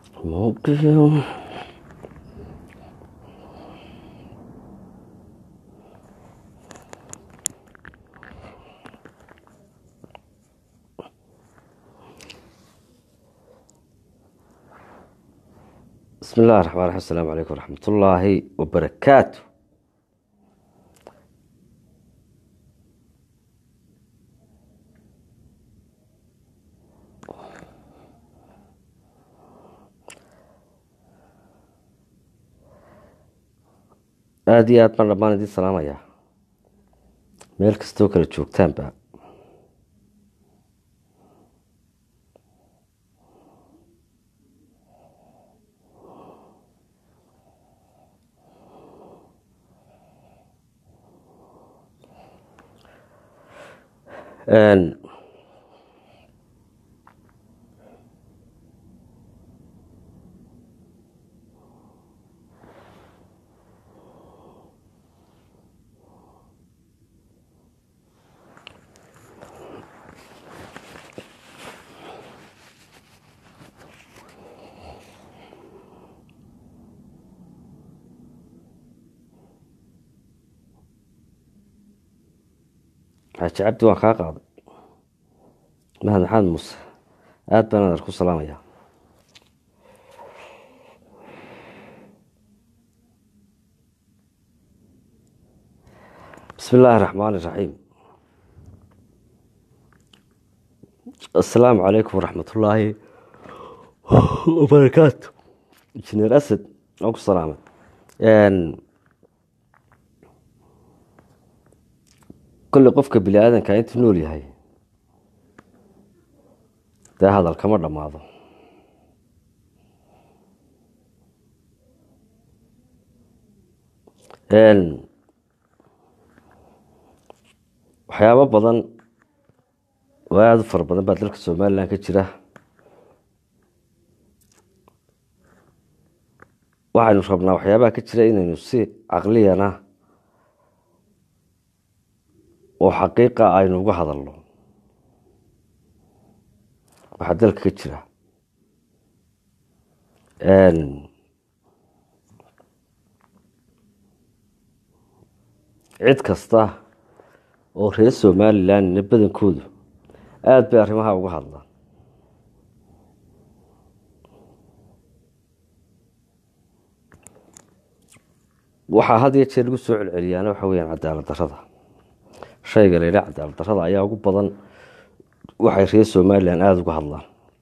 موقف بسم الله الرحمن الرحيم السلام عليكم ورحمة الله وبركاته aada iyo aad baan dhammaan idiin salaamayaa meel kastoo kala joogtaanba xaaji cabdi waan kaa qaaday mahad maxamed muuse aada baan adar ku salaamayaa bismi illaahi raxmaan iraxiim assalaamu calaykum waraxmat ullaahi wabarakaatu injineer asad waan ku salaamay kolley qofka bini aadanka intuu nool yahay dee hadal kama dhammaado waxyaabo badan oo aada u fara badan baa dalka somalilan ka jira waxaynu rabnaa waxyaabaha ka jira inaynu si caqliyana oo xaqiiqa aynu uga hadalno waxaa dalka ka jira cid kasta oo reer somalilandna badankoodu aada bay arrimaha uga hadlaan waxaa had iyo jeer lagu soo celceliyaana waxa weyaan cadaalad darada shayga layidhaha cadaalad darada ayaa ugu badan waxay reer somalilan aada uga hadlaan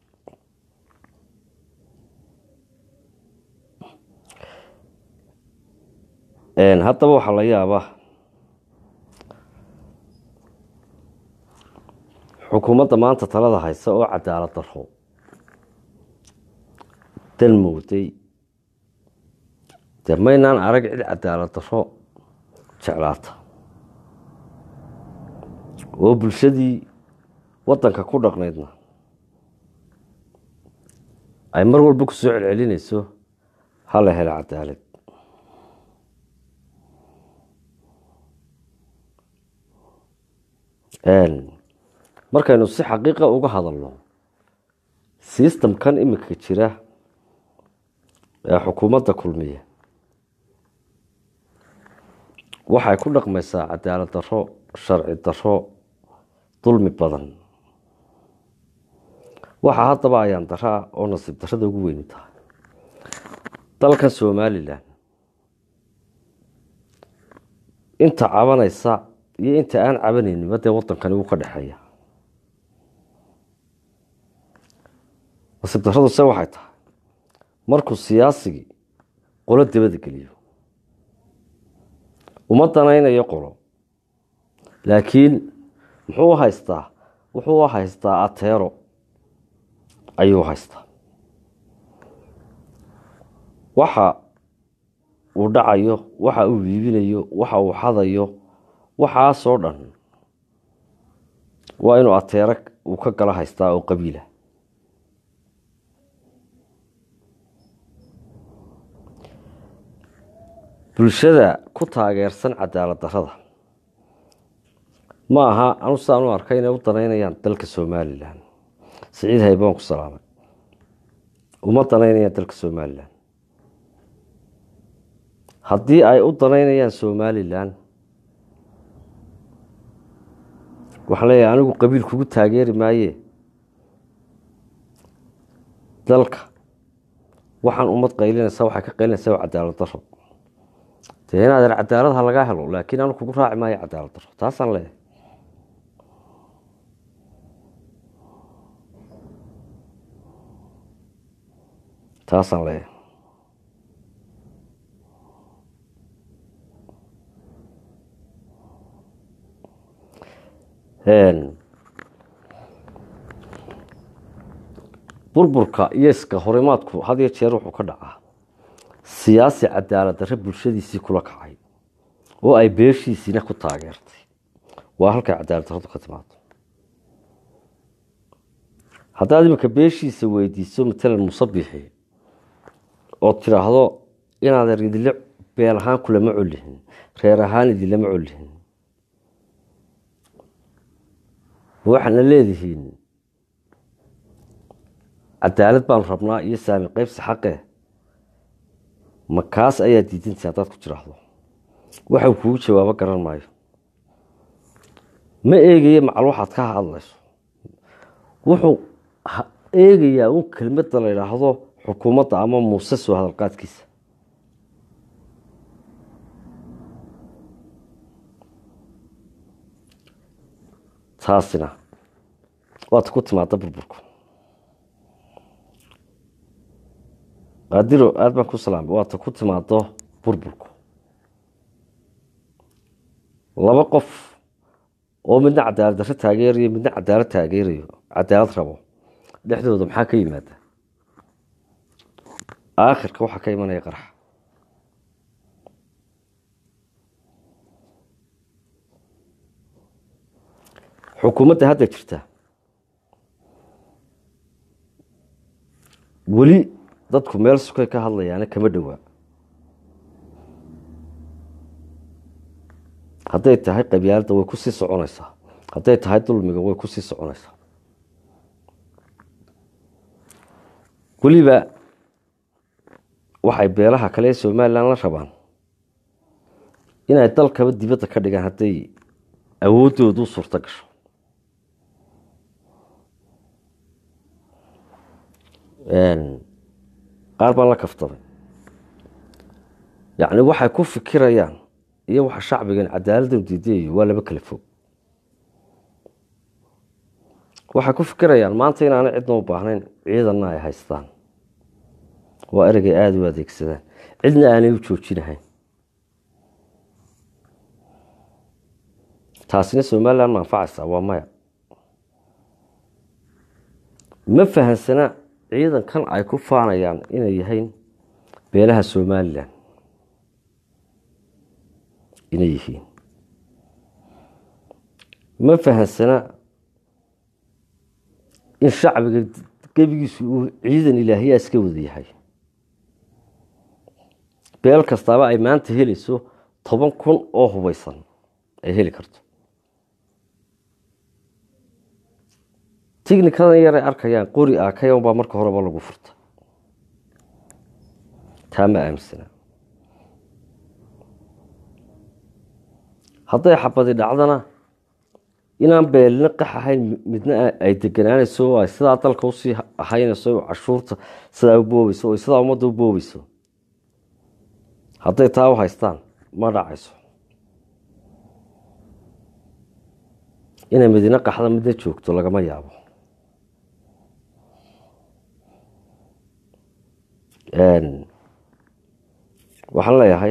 haddaba waxaa la yaabaa xukuumadda maanta talada haysa oo cadaalad daro dal mooday dee maynaan arag cid cadaalad daro jeclaata oo bulshadii waddanka ku dhaqnaydna ay mar walba ku soo celcelinayso hala helo cadaalad markaynu si xaqiiqa uga hadalno sistamkan iminka jira ee xukuumadda kulmiya waxay ku dhaqmaysaa cadaalad daro sharci daro dulmi badan waxaa haddaba ayaan daraa oo nasiib darada ugu weyni tahay dalkan somalilan inta cabanaysa iyo inta aan cabanayninba dee waddankani wuu ka dhexeeya nasiib daradu se waxay tahay markuu siyaasigii qolo dabada geliyo uma danaynayo qolo laakiin muxuu u haystaa wuxuu u haystaa ateero ayuu haystaa waxa uu dhacayo waxa uu iibinayo waxa uu xadayo waxaasoo dhan waa inuu ateero uu ka gala haystaa oo qabiila bulshada ku taageersan cadaalad darada ma aha anu sidaan u arkay inay u danaynayaan dalka somalilan siciid haybaan ku salaamay uma danaynayaan dalka somalilan haddii ay u danaynayaan somalilan waxaan leeyahay anigu qabiil kugu taageeri maaye dalka waxaan ummad qaylinaysaa waxay ka qaylinaysaa waa cadaalad daro dee inaadeer cadaalad ha lagaa helo laakiin anu kugu raaci maayo cadaalad daro taasaan leeyahay taasaan leeyahay burburka iyo iska horimaadku had iyo jeer wuxuu ka dhacaa siyaasi cadaalad darre bulshadiisii kula kacay oo ay beeshiisiina ku taageertay waa halkay cadaalad darradu ka timaado haddaad iminka beeshiisa weydiiso matalan musabixi ood tidhaahdo inaadeer idinla beel ahaan kulama colihin reer ahaan idinlama colihin waxaadna leedihiin cadaalad baanu rabnaa iyo saami qaybsi xaqe ma kaas ayaa diidantay haddaad ku tiraahdo waxau kugu jawaabo garan maayo ma eegaya macal waxaad ka hadlayso wuxuu eegayaa un kelmadda la idhaahdo xukuumadda ama muuse soo hadalqaadkiisa taasina waata ku timaada burburku qaadiro aada baan ku salaamay waata ku timaado burburku laba qof oo midna cadaalad darre taageerayo midna cadaalad taageerayo cadaalad rabo dhexdooda maxaa ka yimaada aakhirka waxaa ka imanaya qarax xukuumadda hadda jirta weli dadku meel sukay ka hadlayaana kama dhowaa hadday tahay qabyaaladda way ku sii soconaysaa hadday tahay dulmiga way ku sii soconaysaa weliba waxay beelaha kale ee somalilan la rabaan inay dalkaba dibadda ka dhigaan hadday awooddoodu u suurto gasho qaar baan la kaftamay yacni waxay ku fikirayaan iyo waxa shacbigan cadaaladdan diidayayo waa laba kala fog waxay ku fikirayaan maanta inaanay cidna u baahnayn ciidanna ay haystaan waa ereyay aada u adeegsadaan cidna aanay u joojinahayn taasina somalilan ma anfacaysaa waa maya ma fahansana ciidankan ay ku faanayaan inay yahayn beelaha somalilan inay yihiin ma fahansana in shacbiga gebigiisu uu ciidan ilaahiyaa iska wada yahay beel kastaaba ay maanta helayso toban kun oo hubeysan ay heli karto tignikadan yaray arkayaan qori akayan baa marka horeba lagu furta taa ma aaminsana hadday xabadi dhacdana inaan beelina qax ahayn midna ay deganaanayso oo ay sidaa dalka usii ahaynayso cashuurta sidaa u boobeyso o sidaa ummadda u boobeyso hadday taa u haystaan ma dhacayso inay madiine qaxda midna joogto lagama yaabo waxaan leeyahay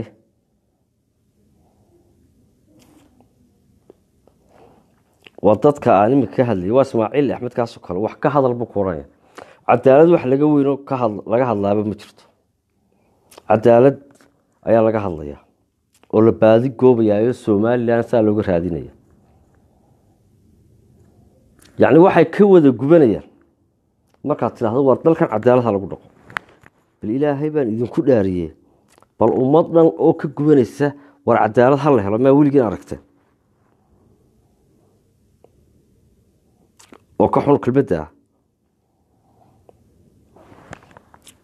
waa dadka aan imika ka hadlayay waa ismaaciil axmed kaasoo kale wax ka hadal buu ku ohanaya cadaalad wax laga weyno laga hadlaaba ma jirto cadaalad ayaa laga hadlaya oo la baadi goobayaayo somalilan saa looga raadinaya yacni waxay ka wada gubanayaan markaad tidhahdo war dalkan cadaaladha lagu dhaqo bal ilaahay baan idinku dhaariye bal ummad dhan oo ka gubanaysa war cadaalad ha la helo maa weligiin aragteen oo ka xun kelmadda ah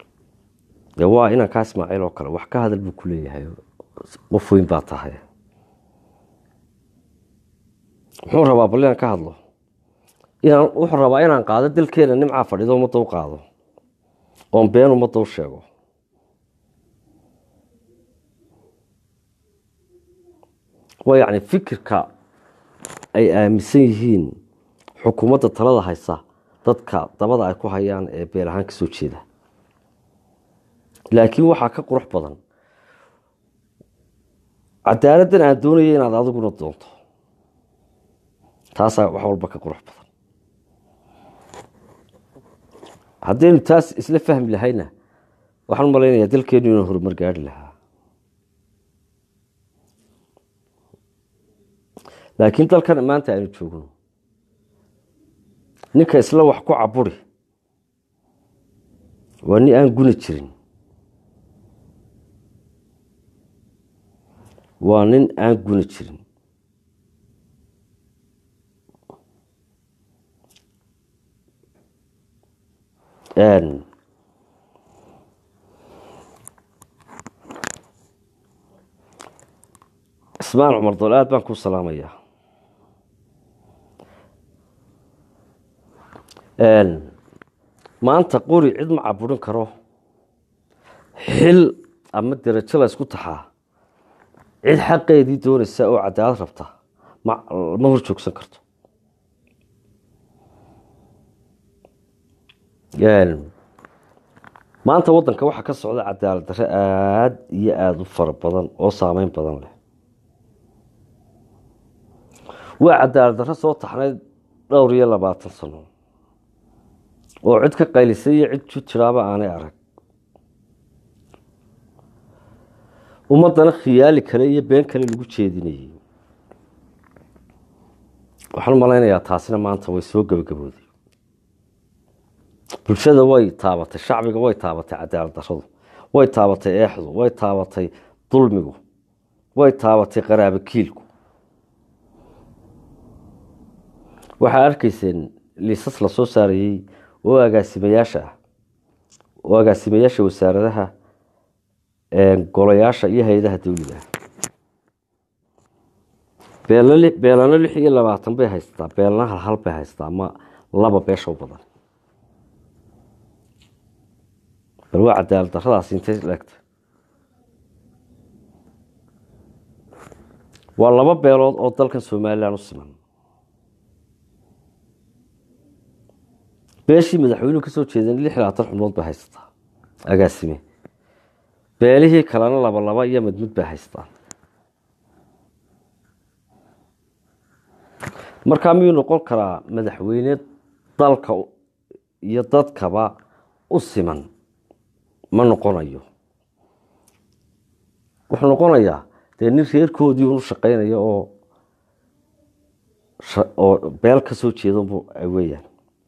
dee waa inankaa ismaaciil oo kale wax ka hadal buu ku leeyahay qof weyn baa tahay muxuu rabaa bal inaan ka hadlo inaan wuxuu rabaa inaan qaado dalkeena nimcaa fadhido ummadda u qaado oon been ummadda u sheego waa yacni fikirka ay aaminsan yihiin xukuumadda talada haysa dadka dabada ay ku hayaan ee beel ahaan ka soo jeeda laakiin waxaa ka qurux badan cadaaladdan aan doonaya inaad adiguna doonto taasaa wax walba ka qurux badan haddaynu taas isla fahmi lahayna waxaan u malaynayaa dalkeenu inuu horumar gaari lahaa laakiin dalkan maanta aynu joogno ninka isla wax ku caburi waa nin aan guni jirin waa nin aan guni jirin ismaan cumar dool aad baan kuu salaamayaa maanta qori cid ma caburin karo xil ama derajo la ysku taxaa cid xaqeedii doonaysa oo cadaalad rabta ma hor joogsan karto maanta waddanka waxaa ka socda cadaalad darre aada iyo aada u fara badan oo saameyn badan leh waa cadaalad darre soo taxnayd dhowr iyo labaatan sano oo cid ka qaylisay iyo cid ju jiraaba aanay arag ummaddana khiyaali kale iyo been kale lagu jeedinayay waxaan malaynayaa taasina maanta way soo gebagabooday bulshada way taabatay shacbiga way taabatay cadaalad darradu way taabatay eexdu way taabatay dulmigu way taabatay qaraabo kiilku waxaa arkayseen liisas la soo saarayey oo agaasimayaasha ah oo agaasimayaasha wasaaradaha golayaasha iyo hay-adaha dawliga ah beelano lix iyo labaatan bay haystaa beelana hal hal bay haystaa ama laba beesha u badan bal waa cadaalad darradaasi intay leegta waa laba beelood oo dalkan somalilan u siman beeshii madaxweynuhu kasoo jeedan lix labaatan xubnood bay haysataa agaasime beelihii kalena laba laba iyo mid mid bay haystaa markaa miyuu noqon karaa madaxweyne dalka iyo dadkaba u siman ma noqonayo wuxuu noqonayaa dee nin reerkoodii unu shaqeynaya oo oo beel ka soo jeeda weyaan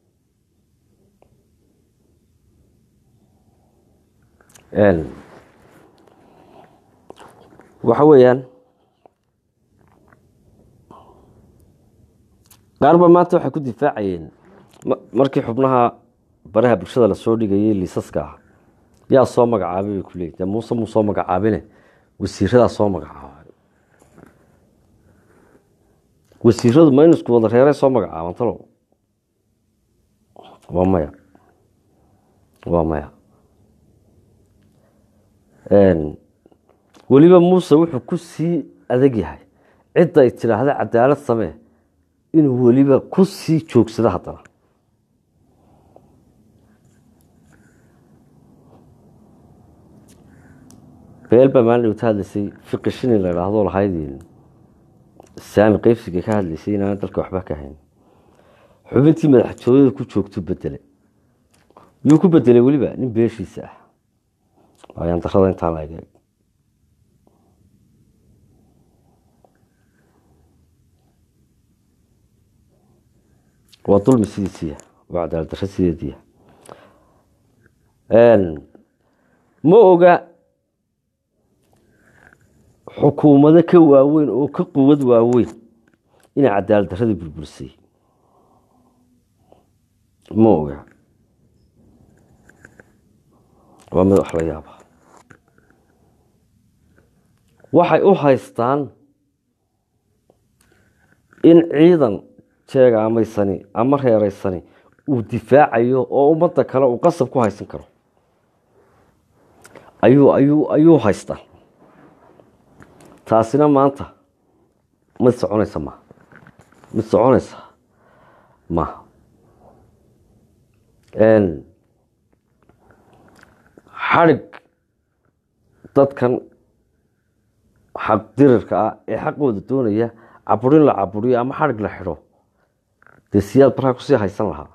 waxa weeyaan qaarba maanta waxay ku difaacayeen markii xubnaha baraha bulshada lasoo dhigayay liisaska ah yaa soo magacaabay bay ku leeyiin dee muuse muu soo magacaabine wasiiradaa soo magacaabay wasiiradu ma in isku wada reeray soo magacaaban talow waa maya waa maya weliba muuse wuxuu ku sii adag yahay cidda ay tidhaahda cadaalad samee inuu weliba ku sii joogsado haddana beel baa maalin dhowta hadlaysay fiqi shini la idhaahdo lahayd saami qeybsiga ka hadlaysay inaana dalka waxba ka hayn xubintii madaxtooyada ku joogtu bedelay yuu ku bedelay weliba nin beeshiisa ah ayaan darada intaan la eg waa dulmi sidiisiya waa cadaalad darro sideediya ma oga xukuumado ka waaweyn oo ka quwad waaweyn inay cadaalad darradii burburisay ma oga waa mid wax la yaaba waxay u haystaan in ciidan jeegaamaysani ama reereysani uu difaacayo oo ummadda kale uu qasab ku haysan karo ayuu ayuu ayuu haystaa taasina maanta mid soconaysa maha mid soconaysa maha xadhig dadkan xaq dirirka ah ee xaqooda doonaya caburin la caburiyo ama xadhig la xidho dee siyaad baraa kusii haysan lahaa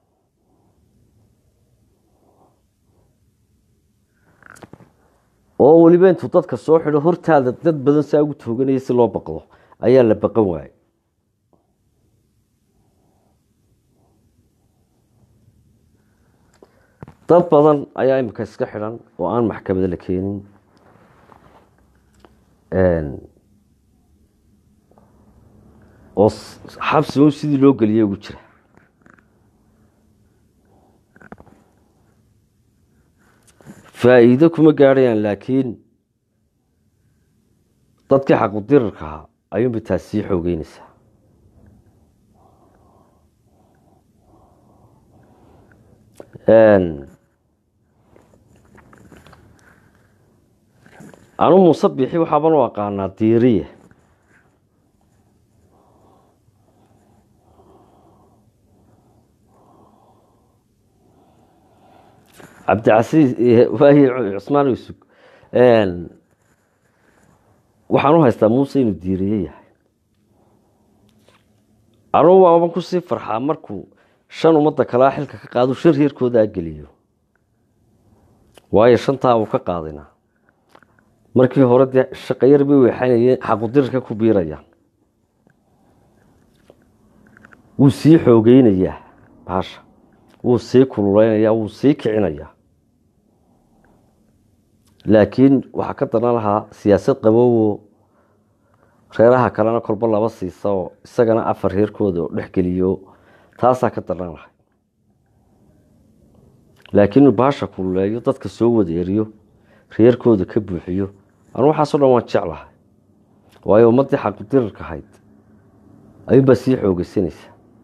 oo weliba intuu dadka soo xidho hortaada dad badan saa ugu tooganaya si loo baqdo ayaa la baqan waayey dad badan ayaa imika iska xidhan oo aan maxkamada la keenin oo xabsigo sidii loo geliyay ugu jira faa'iido kuma gaadhayaan laakiin dadkii xaqudirirka ahaa ayuunba taas sii xoogeynaysaa anu muuse bixi waxaaban u aqaanaa diiriye cabdicasiis waaye cusmaan yusuf waxaan u haystaa muuse inuu diiriye yahay anugu waaban kusii farxaa markuu shan ummadda kalea xilka ka qaado shan reerkooda geliyo waayo shantaa uu ka qaadina markii hore dee shaqayar bay weexanayeen xaqudirirka ku biirayaan wuu sii xoogeynayaa baasha wuu sii kululeynayaa wuu sii kicinayaa laakiin waxaa ka daran lahaa siyaasad qaboowo reeraha kalena kolba laba siisa oo isagana afar reerkooda oo dhexgeliyo taasaa ka daran lahay laakiin inuu baasha kululeeyo dadka soo wada eriyo reerkooda ka buuxiyo anu waxaaso dhan waan jeclahay waayo ummaddii xaqudirirka ahayd ayuunbaa sii xoogeysanaysa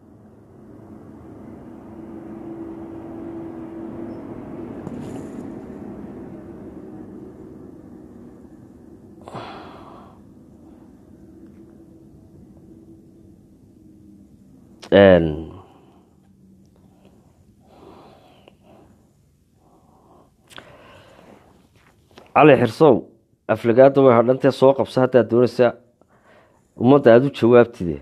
cali xirsow aflagaada way hadhantee soo qabso haddaad doonaysaa ummadda aada u jawaabtide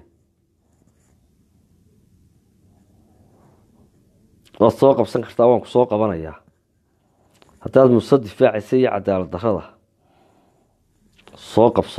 waad soo qabsan kartaa waan ku soo qabanayaa haddaad muuse difaacaysa iyo cadaalad darrada soo qabso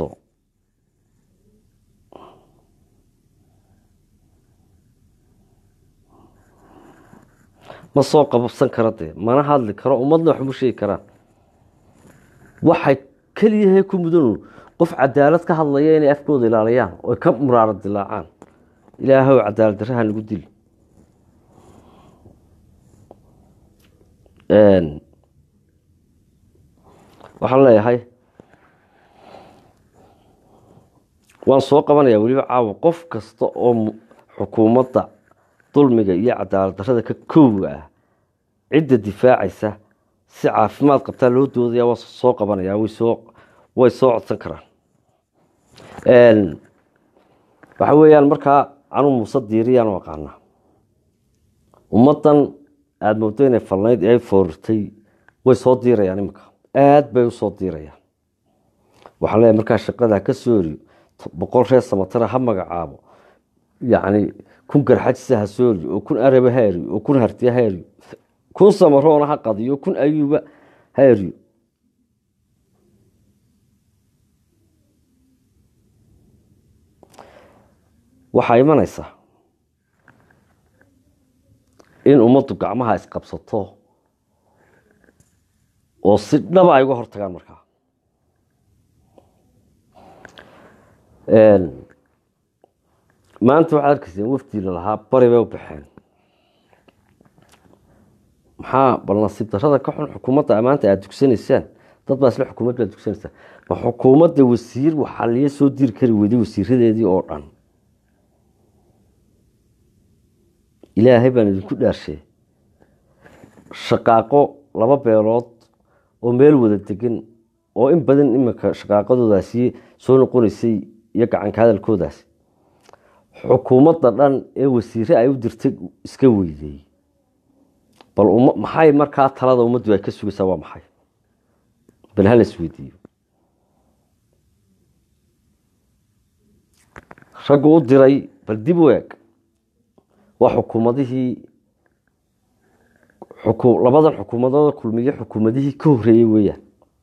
ma soo qabsan kara dee mana hadli karo ummadna waxma sheegi karaan waxay keliyahay ku mudanu qof cadaalad ka hadlaya inay afkooda ilaaliyaan oy ka muraaro dilaacaan ilaahow cadaalad darraha nagu dil waxaan leeyahay waan soo qabanayaa weliba caawa qof kasta oo xukuumadda dulmiga iyo cadaalad darrada ka koowa ah cidda difaacaysa si caafimaad qabtaa loo doodaya waa soo qabanaya wsoo way soo codsan karaan waxa weeyaan markaa anu muuse diiriyaan u aqaanaa ummaddan aada moodo inay falnayd ee ay foorirtay way soo diirayaan iminka aada bay usoo diirayaan waxaan leeyahay markaa shaqada ka soo eriyo boqol reer samatara ha magacaabo yacni kun garxajisa ha soo eriyo oo kun araba ha eriyo oo kun hartiya ha eriyo kun samaroona ha qadiyo kun ayuuba ha eriyo waxaa imanaysaa in ummaddu gacmaha isqabsato oo si dhaba ay uga hortagaan markaa maanta waxaad arkayseen wafdiila lahaa bari bay u baxeen maxaa bal nasiib darrada ka xun xukuumadda maanta aada dugsanaysaan dad baa isle xukuumad baa dugsanaysa ma xukuumadda wasiir waxaa liya soo diri kari weyday wasiiradeedii oo dhan ilaahay baan idinku dhaarshay shaqaaqo laba beelood oo meel wada degan oo in badan iminka shaqaaqadoodaasi soo noqonaysay iyo gacanka hadalkoodaasi xukuumadda dhan ee wasiire ay u dirtay iska weyday bal maxay markaa talada ummaddu ay ka sugaysaa waa maxay bal hala isweydiiyo raggu u diray bal dib u eeg waa xukuumadihii labadan xukuumadooda kulmiye xukuumadihii ka horeeyey weeyaan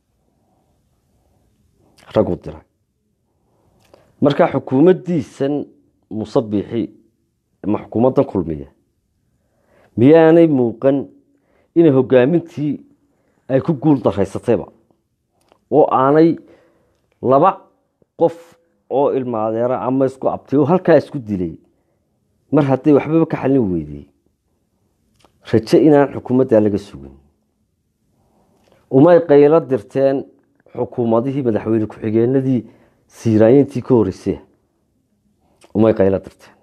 raggu diray markaa xukuumaddiisan musabixi ama xukuumaddan kulmiye miyaanay muuqan inay hogaamintii ay ku guul daraysatayba oo aanay laba qof oo ilmaadeera ama isku abtay oo halkaa isku dilay mar hadday waxbaba ka xalin weydey raje inaan xukuumaddaa laga sugin umay qaylo dirteen xukuumadihii madaxweyne ku-xigeenadii siiraayintii ka horreysay umay qaylo dirteen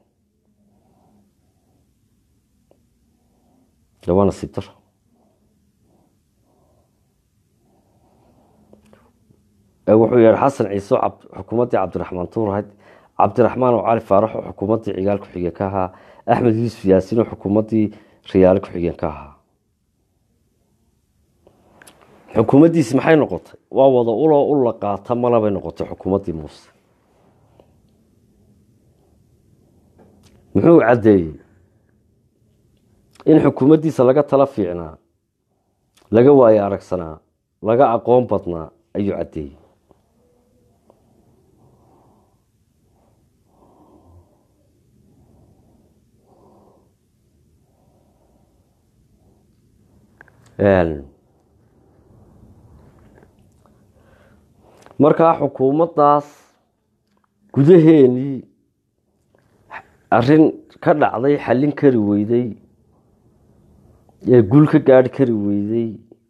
waa nasiib daro wuxuu yihi xasan ciise xukuumaddii cabdiraxmaan tuurahayd cabdiraxmaan oo cali faarax oo xukuumaddii cigaal ku-xigeen ka ahaa axmed yuusuf yaasiin oo xukuumaddii riyaale ku-xigeen ka ahaa xukuumaddiisi maxay noqotay waa wada uloo u la qaata malabay noqotay xukuumaddii muuse muxuu caddeeyey in xukuumaddiisa laga tala fiicnaa laga waayo aragsanaa laga aqoon badnaa ayuu caddeeyey markaa xukuumaddaas gudaheenii arrin ka dhacday xallin kari weyday ee guul ka gaadhi kari weyday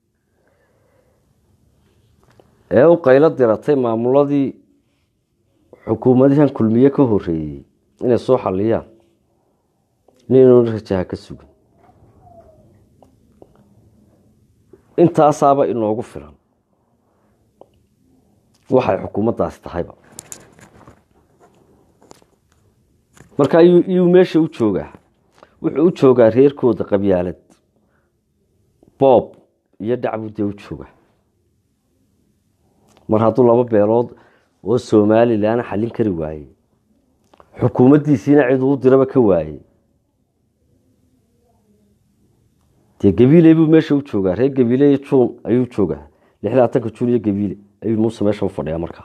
ee u qaylo diratay maamuladii xukuumadihan kulmiye ka horeeyey inay soo xaliyaan ninuu rajaha ka sugan intaasaaba inoogu filan waxay xukuumaddaasi tahayba marka iyuu meesha u joogaa wuxuu u joogaa reerkooda qabyaalad boob iyo dhacbuu dee u joogaa mar hadduu laba beelood oo somalilan xallin kari waayey xukuumaddiisiina cid uu diraba ka waayey dee gabiile buu meesha u joogaa reer gabiile iyo juun ayuu joogaa lix labaatanka juun iyo gabiile ayuu muuse meesha u fadhiyaa markaa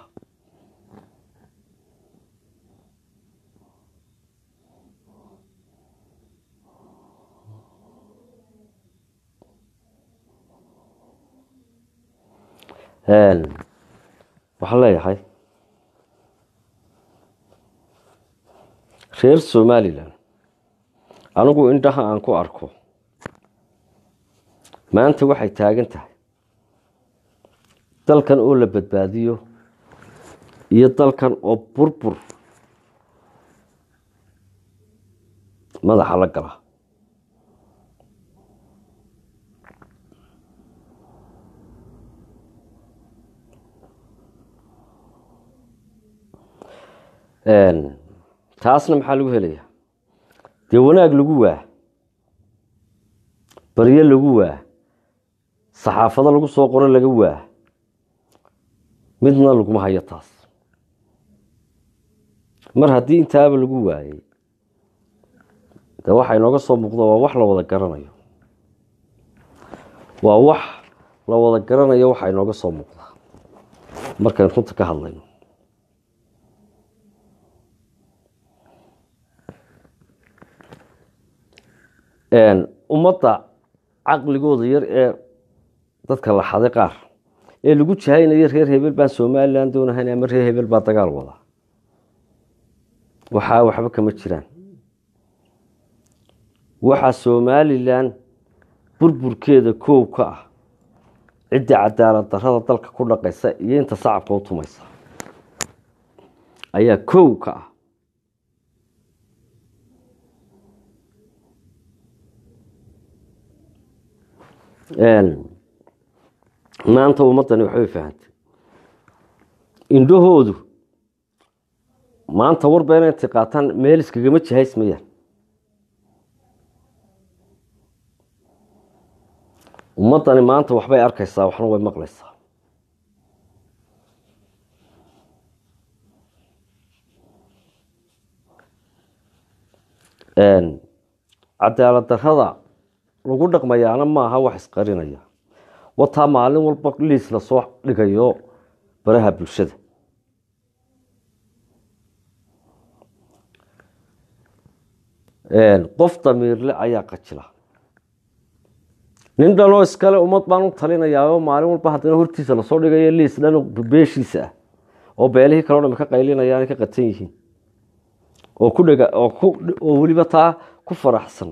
waxaan leeyahay reer somalilan anigu indhaha aan ku arko maanta waxay taagan tahay dalkan oo la badbaadiyo iyo dalkan oo burbur madaxa la gala taasna maxaa lagu helaya dee wanaag lagu waa baryo lagu waa saxaafado lagu soo qoro laga waa midna laguma hayo taas mar haddii intaaba lagu waayey de waxa inooga soo muuqda waa wax la wada garanayo waa wax la wada garanayo waxa inooga soo muuqda markaynu runta ka hadlayno ummadda caqligooda yar ee dadka la xaday qaar ee lagu jahaynayo reer hebel baan somalilan doonahayn ama reer hebel baa dagaal wada waxaa waxba kama jiraan waxaa somalilan burburkeeda koow ka ah ciddii cadaalad darrada dalka ku dhaqaysa iyo inta sacabka u tumaysa ayaa kow ka ah maanta ummaddani waxbay fahantay indhahoodu maanta warbeena intay qaataan meel iskagama jihaysmayaan ummaddani maanta waxbay arkaysaa waxna way maqlaysaa cadaalad darrada lagu dhaqmayaana maaha wax isqarinaya wataa maalin walba liis lasoo dhigayo baraha bulshada qof damiirle ayaa qajila nin dhanoo iskale ummad baan u talinayaa maalin walba haddana hortiisa lasoo dhigayo liis dhan beeshiisa ah oo beelihii kaleo dham ka qaylinayaan ka qatan yihiin oo ku dhega oo ku oo weliba taa ku faraxsan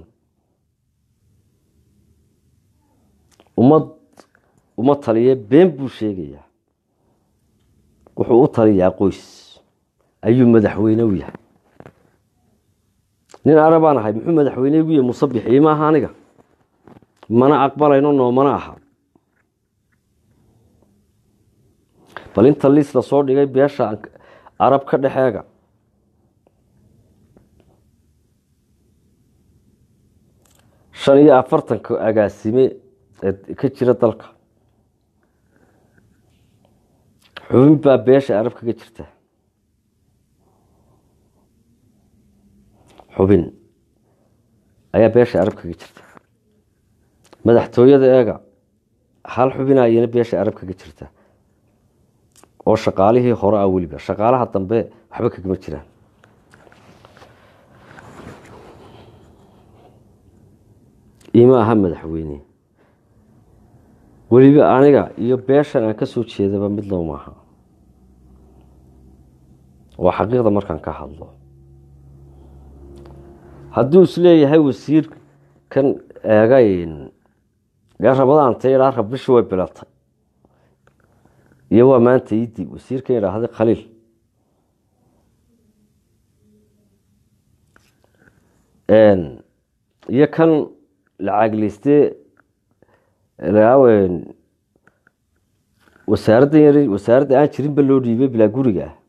ummad uma taliye been buu sheegayaa wuxuu u taliyaa qoys ayuu madaxweyne u yahay nin arabaan ahay muxuu madaxweyne igu yahay musabixii maaha aniga mana aqbalayno noomana aha bal inta liis lasoo dhigay beesha arab ka dhexeega shan iyo afartanka agaasime ee ka jira dalka xubin baa beesha arab kaga jirta xubin ayaa beesha arab kaga jirta madaxtooyada eega hal xubina ayana beesha arab kaga jirta oo shaqaalihii hore ah weliba shaqaalaha dambe waxba kagama jiraan ima aha madaxweyne weliba aniga iyo beeshan aan ka soo jeedaba mid low maaha waa xaqiiqda markaan ka hadlo hadduu isleeyahay wasiir kan eegay dee rabadaanta idhaa rabbishi way bilatay iyo waa maanta iidib wasiirkan idhaahday khaliil iyo kan lacagleyste wasaaradda yar wasaaradda aan jirinba loo dhiibay bilaa guriga ah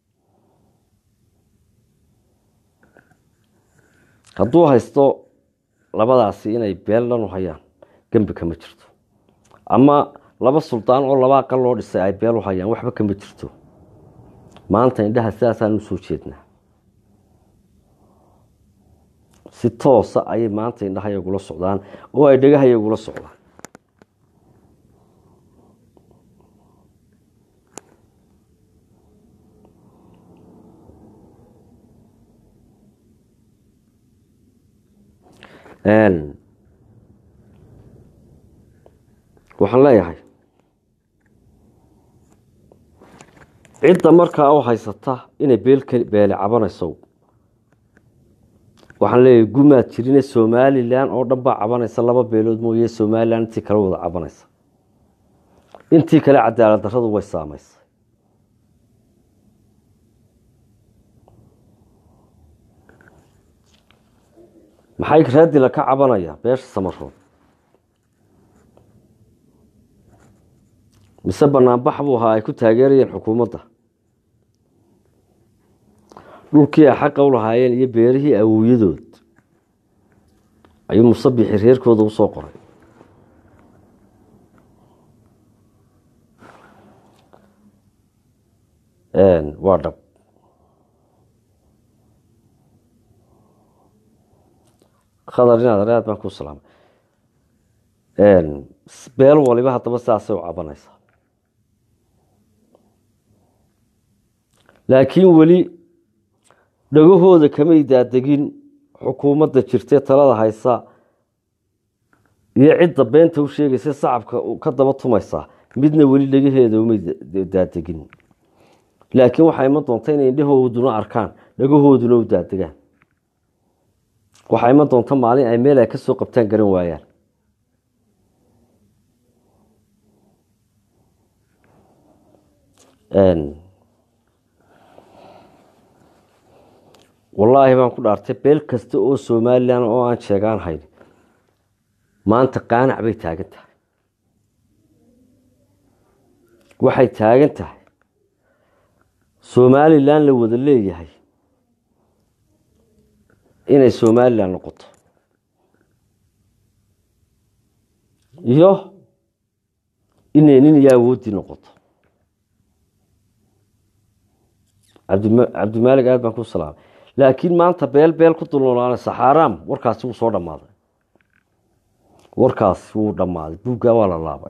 hadduu haysto labadaasi inay beel dhan u hayaan gembi kama jirto ama laba suldaan oo laba aqal loo dhisay ay beel u hayaan waxba kama jirto maanta indhaha sidaasaan usoo jeednaa si toosa ayay maanta indhahayagula socdaan oo ay dhegahayagula socdaan waxaan leeyahay cidda markaa u haysata inay beel beele cabanayso waxaan leeyahay gumaad jirine somalilan oo dhan baa cabanaysa laba beelood mooye somalilan intii kale wada cabanaysa intii kale cadaalad darradu way saameysay maxay raadila ka cabanaya beesha samarood mise banaanbax buu ahaa ay ku taageerayeen xukuumadda dhulkii ay xaqa u lahaayeen iyo beerihii awowyadood ayuu musabixi reerkooda usoo qoray waa dhab khadar inaad aad baan ku salaamay beel waliba haddaba sidaasay u cabanaysaa laakiin weli dhagahooda kamay daadegin xukuumadda jirtee talada haysa iyo cidda beenta u sheegaysa sacabka ka daba tumaysaa midna weli dhagaheeda umay daadegin laakiin waxaa iman doonta inay indhahooduna arkaan dhagahooduna u daadegaan waxaa iman doonta maalin ay meel ay ka soo qabtaan garan waayaan wallaahi baan ku dhaartay beel kasta oo somalilan oo aan sheegaan hayn maanta qaanac bay taagan tahay waxay taagan tahay somalilan la wada leeyahay inay somalilan noqoto iyo inay nin iyo awoodii noqoto cabdimaalig aad baan ku salaamay laakiin maanta beel beel ku dulnoolaanaysa xaaraam warkaasi wuu soo dhammaaday warkaasi wuu dhammaaday buuggaa waa la laabay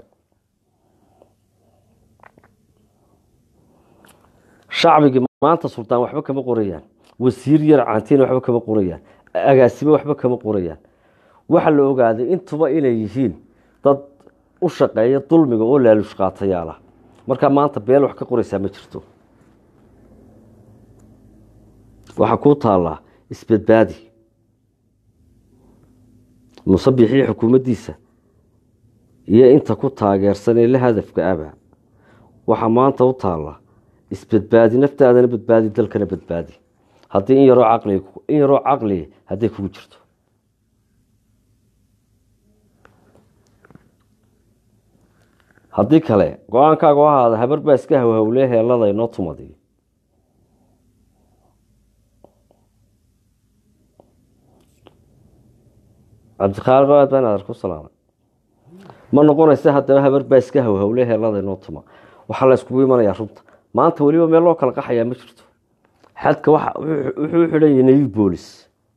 shacbigii maanta sultaan waxba kama qorayaan wasiir yar caantiina waxba kama qorayaan agaasime waxba kama qorayaan waxaa la ogaaday intuba inay yihiin dad u shaqeeya dulmiga oo laalush qaatayaala markaa maanta beel wax ka qoraysaa ma jirto waxaa kuu taallaa isbadbaadi musabixii xukuumaddiisa iyo inta ku taageersan ee la hadafka aba waxaa maanta u taallaa isbadbaadi naftaadana badbaadi dalkana badbaadi haddii in yaroo caqli in yaroo caqliga hadday kugu jirto haddii kale go-aankaaga o ahaada habar baa iska hawhawlee heelada inoo tumadi cabdikhaaliq aad baan adar ku salaamay ma noqonaysa haddaba habar baa iska hawhawle heelada inoo tuma waxaa la iskugu imanayaa runta maanta weliba meel loo kala qaxayaa ma jirto xadka wuxuu u xidhan yahay nabi boolis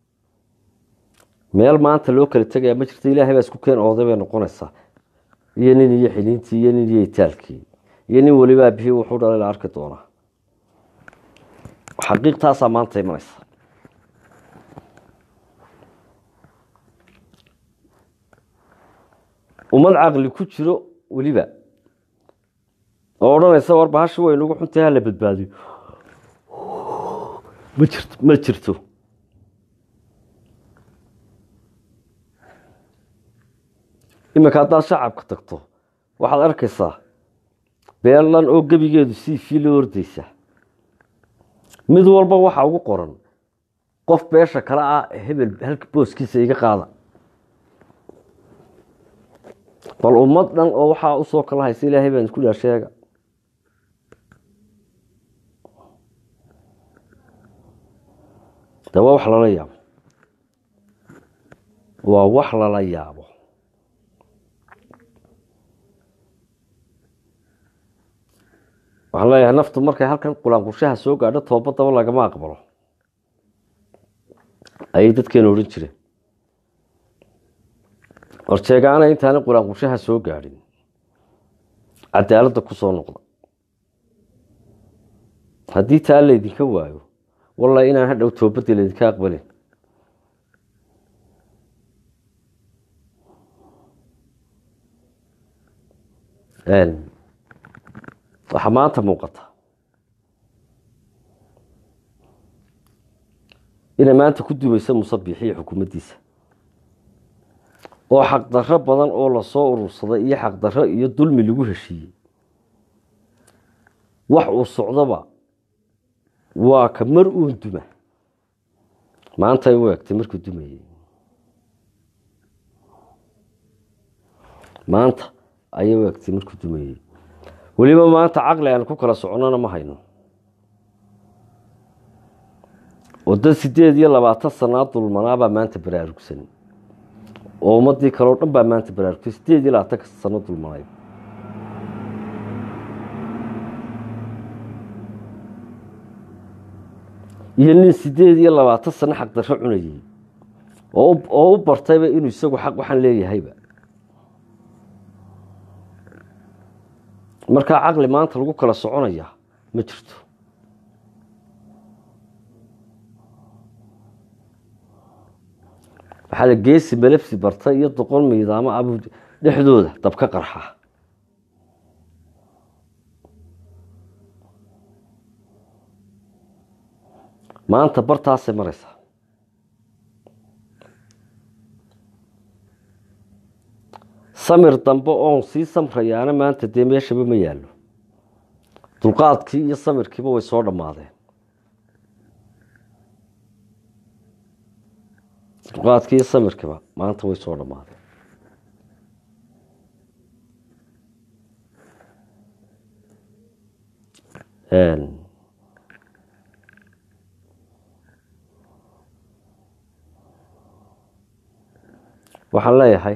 meel maanta loo kala tegayaa ma jirto ilaahay baa isku keen ooday bay noqonaysaa iyo nin iyo xiliintii iyo nin iyo itaalkii iyo nin weliba abihii wuxuu dhalay la arki doonaa xaqiiqtaasaa maanta imanaysa ummad caqli ku jiro weliba oo odhanaysa war bahashi way nagu xuntahay hala badbaadiyo ma jirto ma jirto iminka haddaad shacabka tagto waxaad arkaysaa beelan oo gebigeedu sii fiilo ordaysa mid walba waxaa ugu qoran qof beesha kale ah hebel halka booskiisa iga qaada bal ummad dhan oo waxaa usoo kala haysa ilaahay baan isku dhaha sheega de waa wax lala yaabo waa wax lala yaabo waxaan leeyahay naftu markay halkan qulaanqurshaha soo gaadho toobadaba lagama aqbalo ayay dadkeena odhan jireen horjeegaana intaana qulaanqurshaha soo gaadhin cadaaladda ku soo noqda haddii taa laydinka waayo walla inaan hadhow toobadii laydinka aqbalin waxaa maanta muuqata inay maanta ku dumaysa musabixiyo xukuumaddiisa oo xaqdarro badan oo lasoo urursaday iyo xaqdarro iyo dulmi lagu heshiiyey wax uu socdoba waa ka mar uun duma maantay u egtay markuu dumayey maanta ayay u egtay markuu dumayey weliba maanta caqli aan ku kala soconona ma hayno oo dad sideed iyo labaatan sanaa dulmanaabaa maanta baraarugsan oo ummadii kaleo dhan baa maanta baraarugtay sideed iyo labaatanka sano dulmanay iyo nin sideed iyo labaatan sano xaqdarro cunayey oo u bartayba inuu isagu xaq waxaan leeyahayba markaa caqli maanta lagu kala soconaya ma jirto waxaa la geesi malabsi barta iyo doqon miidaamo abu dhexdooda dabka qarxa maanta bartaasay maraysaa samir dambe oon sii samrayaana maanta dee meeshaba ma yaallo dulqaadkii iyo samirkiiba way soo dhammaadeen dulqaadkii iyo samirkiiba maanta way soo dhammaadeen waxaan leeyahay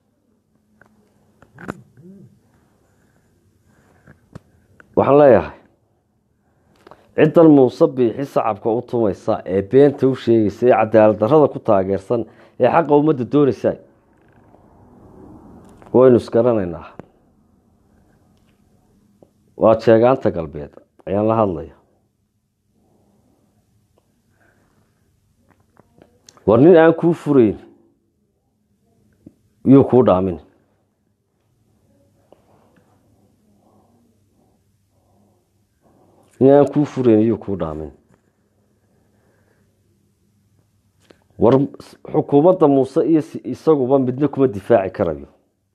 waxaan leeyahay ciddan muuse biixi sacabka u tumaysa ee beenta u sheegaysa ee cadaalad darrada ku taageersan ee xaqa ummadda doonaysa waynu isgaranaynaa waa jeegaanta galbeed ayaan la hadlaya war nin aan kuu furayn yuu kuu dhaamin nin aan kuu furayn yuu kuu dhaamin war xukuumadda muuse iyo isaguba midna kuma difaaci karayo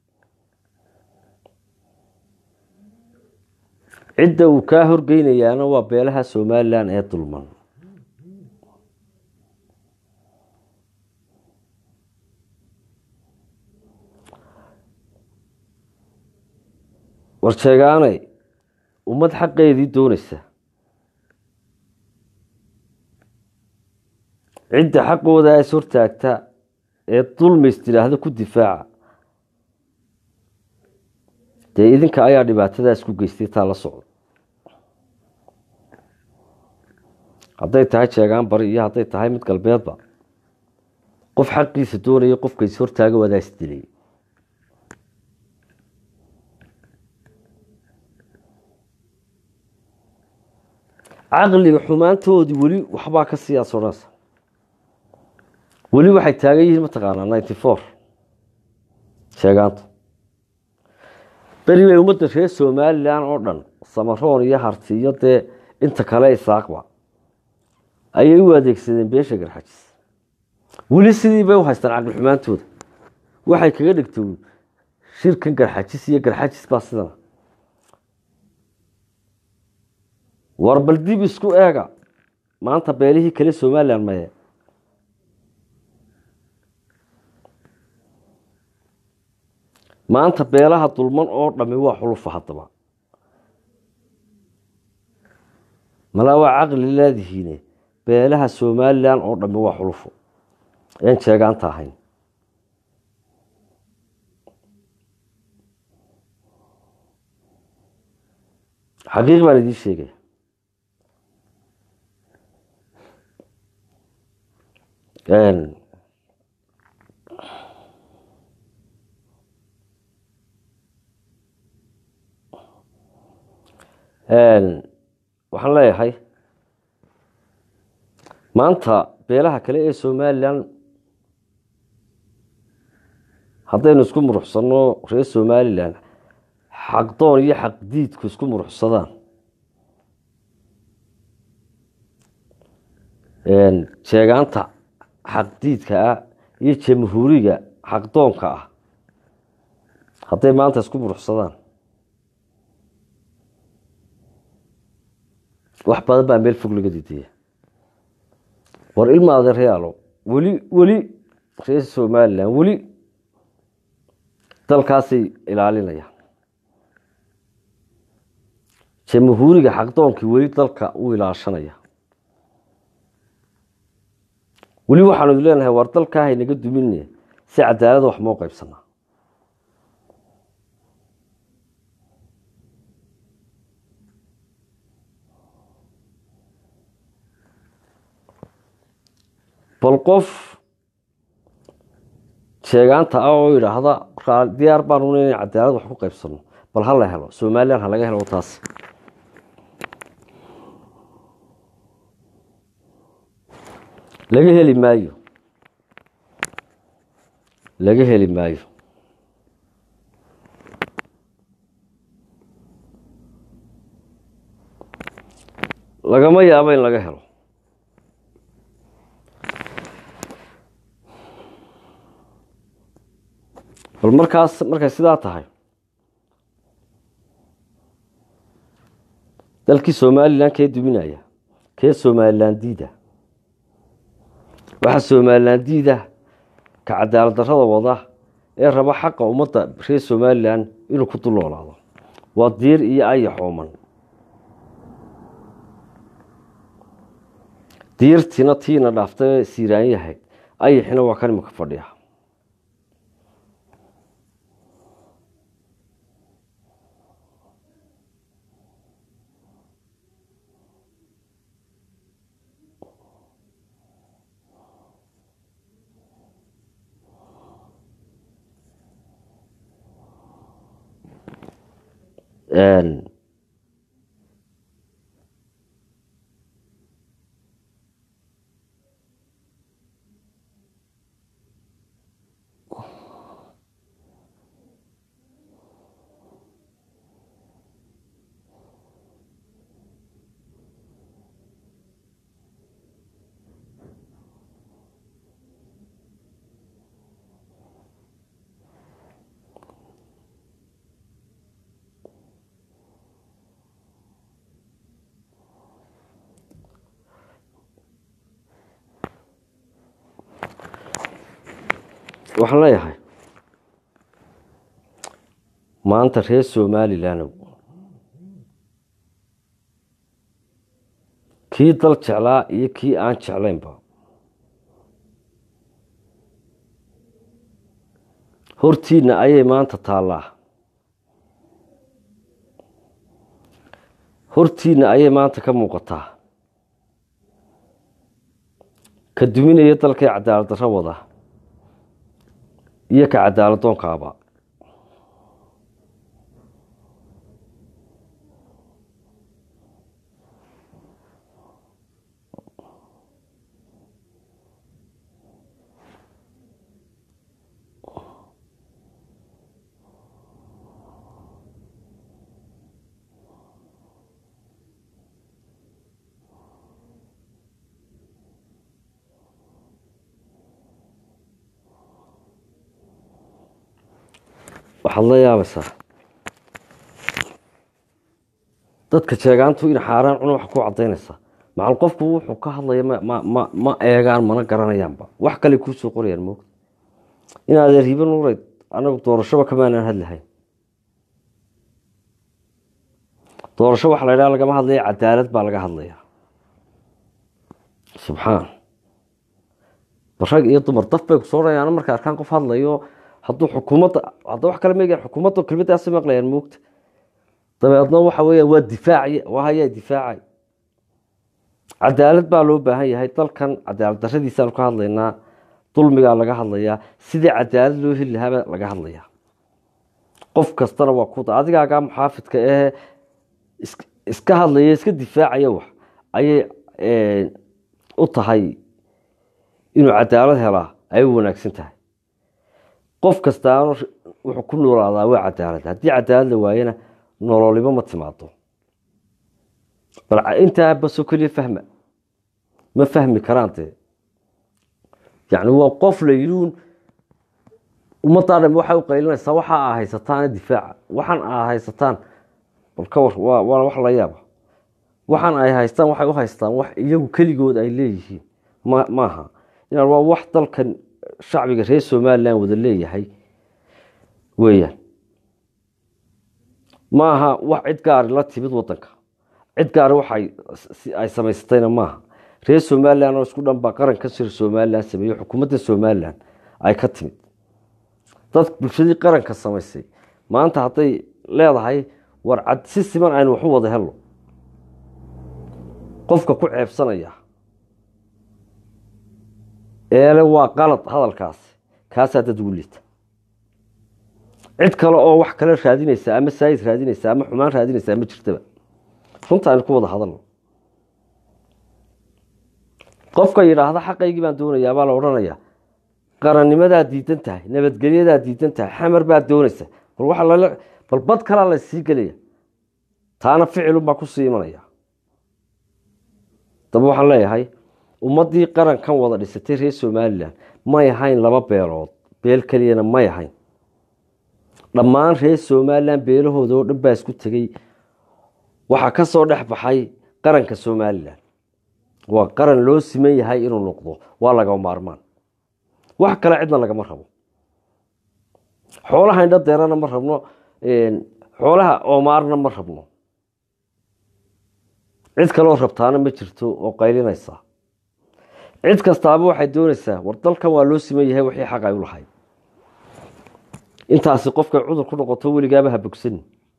cidda uu kaa horgeynayaana waa beelaha somalilan ee dulman war sheegaanay ummad xaqeedii doonaysa cidda xaqooda is hortaagta ee dulmays tidhaahda ku difaaca dee idinka ayaa dhibaatadaas ku geystay taa la socdo hadday tahay jeegaan bari iyo hadday tahay mid galbeedba qof xaqiisa doonaya qofka is hortaaga wadaa is dilay caqliga xumaantoodii weli waxbaa ka siyaas odhanaysa weli waxay taagan yihiin mataqaanaa ninety four sheegaantu beri bay ummadda reer somalilan oo dhan samaroon iyo harti iyo dee inta kale isaaqba ayay u adeegsadeen beesha garxajis weli sidii bay u haystaan caqli xumaantooda waxay kaga dhigto shirkan garxajis iyo garxajis baa sidana war bal dib isku eega maanta beelihii kale somalilan maye maanta beelaha dulman oo dhami waa xulufa haddaba malaa waa caqli leedihiine beelaha somalilan oo dhami waa xulufo een sheegaanta ahayn xaqiiq baan idiin sheegaya waxaan leeyahay maanta beelaha kale ee somalilan haddaynu isku muruxsanno reer somalilan xaqdoon iyo xaqdiidku isku muruxsadaan sheegaanta xaqdiidka ah iyo jamhuuriga xaqdoonka ah hadday maanta isku muruxsadaan wax badan baa meel fog laga didaya war ilma adeeryaalo weli weli reer somalilan weli dalkaasay ilaalinayaan jamhuuriga xaqdoonkii weli dalka u ilaashanaya weli waxaanu idin leenahay war dalkaa haynaga dumine si cadaalada wax moo qaybsanaa bal qof sheegaanta ah oo yidhaahda diyaar baanu ina cadaalad wax ku qaybsano bal ha la helo somalilan ha laga helo taas laga heli maayo laga heli maayo lagama yaabo in laga helo bal markaas markay sidaa tahay dalkii somalilan kee duminaya kee somalilan diida waxaa somalilan diida ka cadaalad darrada wada ee raba xaqa ummadda reer somalilan inuu ku dulnoolaado waa diir iyo ayaxooman diirtiina tiina dhaaftay siiraan yahay ayaxina waa kan imika fadhiya waxaan leeyahay maanta reer somalilandow kii dal jeclaa iyo kii aan jeclaynba hortiinna ayay maanta taallaa hortiinna ayay maanta ka muuqataa ka duminaya dalkay cadaalad darro wada iyo ka cadaaladdoonkaaba waxaad la yaabaysaa dadka jeegaantu in xaaraan cuna wax ku cadaynaysaa macal qofku wuxuu ka hadlaya ma ma eegaan mana garanayaanba wax kale kuusoo qorayaan moogta inaad riibo nuureyd anagu doorashaba kamaanaan hadlahayn doorasho waxa la ydhaha lagama hadlaya cadaalad baa laga hadlaya subxaan rag iyo dumar daf bay kusoo dhayaan marka arkaan qof hadlayo hadduu xukuumadda hadda wax kale meegaan xukuumadda kelmadaasi maqlayaan moogta dabeedna waxa weya waa difaacay waa hayaa difaacay cadaalad baa loo baahan yahay dalkan cadaalad darradiisaanu ka hadlaynaa dulmigaa laga hadlayaa sidii cadaalad loo heli lahaabaa laga hadlayaa qof kastana waa kuda adigaagaa muxaafidka ahee iska hadlaya iska difaacaya wax ayay u tahay inuu cadaalad helaa ay u wanaagsan tahay qof kastaana wuxuu ku noolaadaa waa cadaalad haddii cadaalad la waayana nololimo ma timaado bal intaa basoo keliya fahma ma fahmi karaan dee yacni waa qof layidhuun ummaddaa dham waxay u qaylinaysaa waxa aa haysataana difaaca waxaan aa haysataan bal ka war waa waa wax la yaaba waxaan ay haystaan waxay u haystaan wax iyagu keligood ay leeyihiin ma maaha inaan waa wax dalkan shacbiga reer somalilan wada leeyahay weeyaan maaha wax cid gaari la timid wadanka cid gaari waxay ay samaysatayna maaha reer somalilan oo isku dhan baa qaranka sir somalilan sameeyey xukuumadda somalilan ay ka timid dad bulshadii qaranka samaysay maanta hadday leedahay war cad si siman aynu waxu wada helno qofka ku ceebsanaya eele waa qalad hadalkaasi kaasaa dad ugu liita cid kale oo wax kale raadinaysa ama saayid raadinaysa ama xumaan raadinaysa ma jirtaba runta aynu ku wada hadalno qofka yidhaahda xaqaygii baan doonayaa baa la odhanayaa qarannimadaa diidan tahay nabadgelyadaa diidan tahay xamar baa doonaysa bal waa lala bal bad kalaa la sii gelaya taana ficilunbaa kusii imanaya daba waxaan leeyahay ummaddii qarankan wada dhisatay reer somalilan may ahayn laba beelood beel keliyana may ahayn dhammaan reer somalilan beelahooda oo dhan baa isku tegey waxaa ka soo dhex baxay qaranka somalilan waa qaran loo siman yahay inuu noqdo waa laga maarmaan wax kale cidna lagama rabo xoolaha indho deerana ma rabno xoolaha oomaarna ma rabno cid kaloo rabtaana ma jirto oo qaylinaysa cid kastaaba waxay doonaysaa war dalkan waa loo siman yahay wixii xaq ay u lahayd intaasi qofkay cudur ku noqoto weligaaba ha bogsani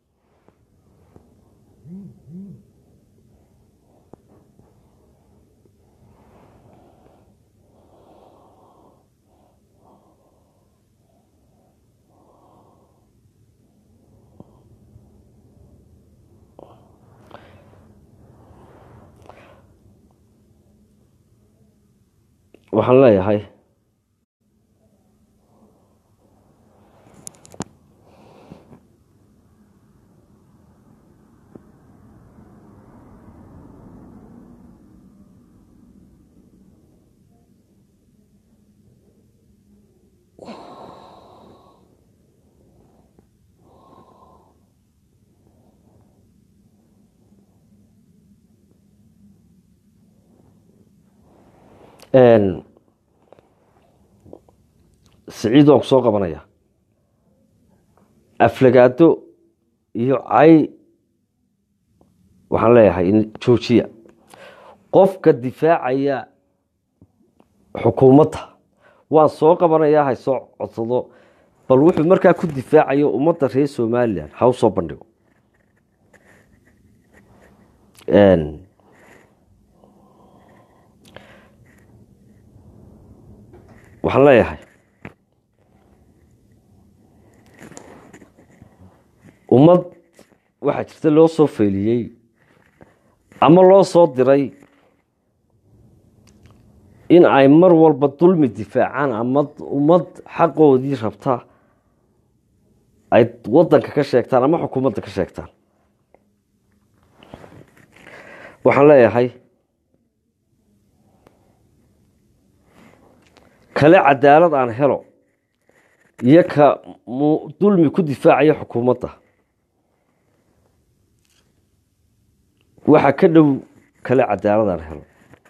waxaan leeyahay siciid waan ku soo qabanaya aflagaado iyo cay waxaan leeyahay joojiya qofka difaacaya xukuumadda waan soo qabanayaa hay soo codsado bal wuxuu markaa ku difaacayo ummadda reer somalilan ha u soo bandhigo waxaan leeyahay ummad waxaa jirta loo soo feeliyey ama loo soo diray in ay mar walba dulmi difaacaan ama ummad xaqoodii rabta ay wadanka ka sheegtaan ama xukuumadda ka sheegtaan waxaan leeyahay kale cadaalad aan helo iyo ka dulmi ku difaacaya xukuumadda waxaa ka dhow kale cadaalad aan helo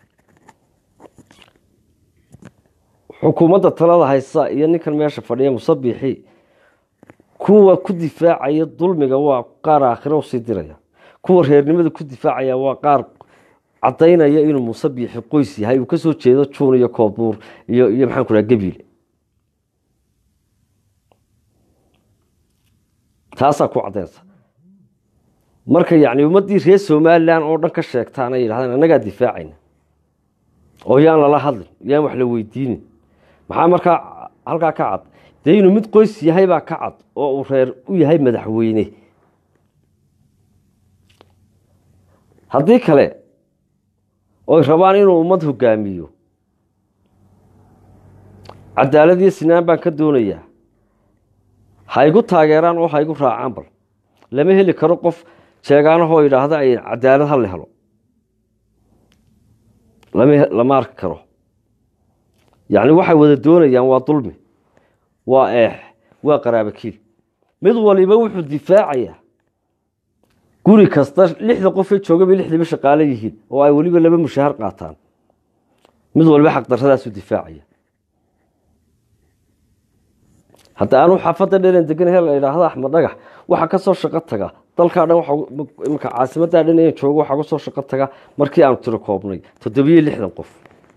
xukuumadda talada haysa iyo ninkan meesha fadhiya musabixi kuwa ku difaacaya dulmiga waa qaar aakhiro usii diraya kuwa reernimada ku difaacaya waa qaar cadaynaya inuu musabixi qoys yahay uu kasoo jeedo juun iyo koobuur iyo iyo maxaan ku dhaha gabiile taasaa ku cadaynaysa marka yacni ummaddii reer somalilan oo dhan ka sheegtaan ay yidhahdeen annagaa difaacayna oo yaan lala hadlin yaan wax la weydiinin maxaa markaa halkaa ka cad dee inuu mid qoys yahay baa ka cad oo uu reer u yahay madaxweyne haddii kale oy rabaan inuu ummad hogaamiyo cadaalad iyo sinaan baan ka doonayaa ha igu taageeraan oo ha igu raacaan bal lama heli karo qof sheegaanahoo yidhaahda ay cadaalad ha la helo lama arki karo yacni waxay wada doonayaan waa dulmi waa eex waa qaraabakiil mid waliba wuxuu difaacayaa guri kasta lixda qofee jooga bay lixdiiba shaqaale yihiin oo ay weliba laba mushaahar qaataan mid waliba xaqdarradaasuu difaacaya hadda aanu xaafadda dheran deganahe la idhaahda axmed dhagax waxaa ka soo shaqo taga dalkaa dhan imika caasimaddaa dhan inan joogo waxaa ka soo shaqo taga markii aanu tiro koobnay toddobiyo lixdan qof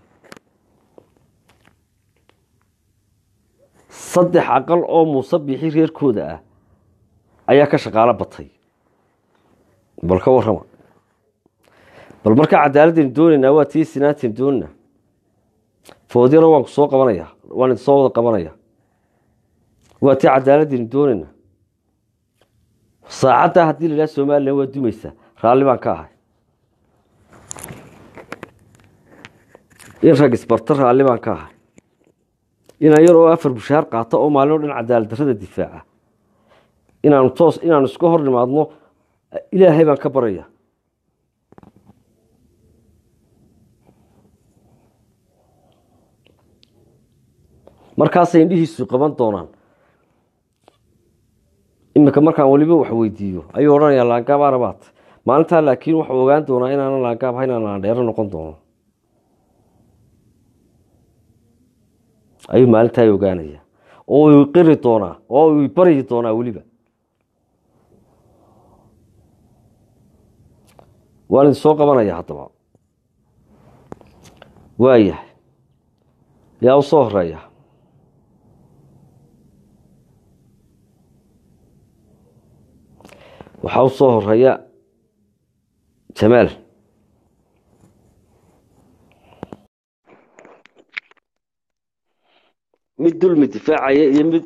saddex aqal oo muusabixi reerkooda ah ayaa ka shaqaalo batay bal ka warrama bal markaa cadaaladaynu doonaynaa waa tii sinaantaynu doonanaa foodyana waan ku soo qabanayaa waan idin soo wada qabanaya waa tii cadaaladaynu doonaynaa saacaddaa haddii la idhaha somalilan waa dumaysaa raalli baan ka ahay in rag isbarta raalli baan ka ahay inaan yar oo afar bushaar qaato oo maalin o dhan cadaalad darrada difaaca inaanu toos inaanu iska hor nimaadno ilaahay baan ka baraya markaasay indhihiisu qaban doonaan iminka markaan weliba wax weydiiyo ayuu odhanayaa laangabaana baat maalintaa laakiin wuxuu ogaan doonaa inaanan laangaab ahayn inaan laandheero noqon doono ayuu maalintaa ogaanaya oo uu qiri doonaa oo uu baryi doonaa weliba waan idin soo qabanaya haddaba waayahay yaa u soo horeeya waxaa u soo horeeya jamaal mid dulmi difaacaya iyo mid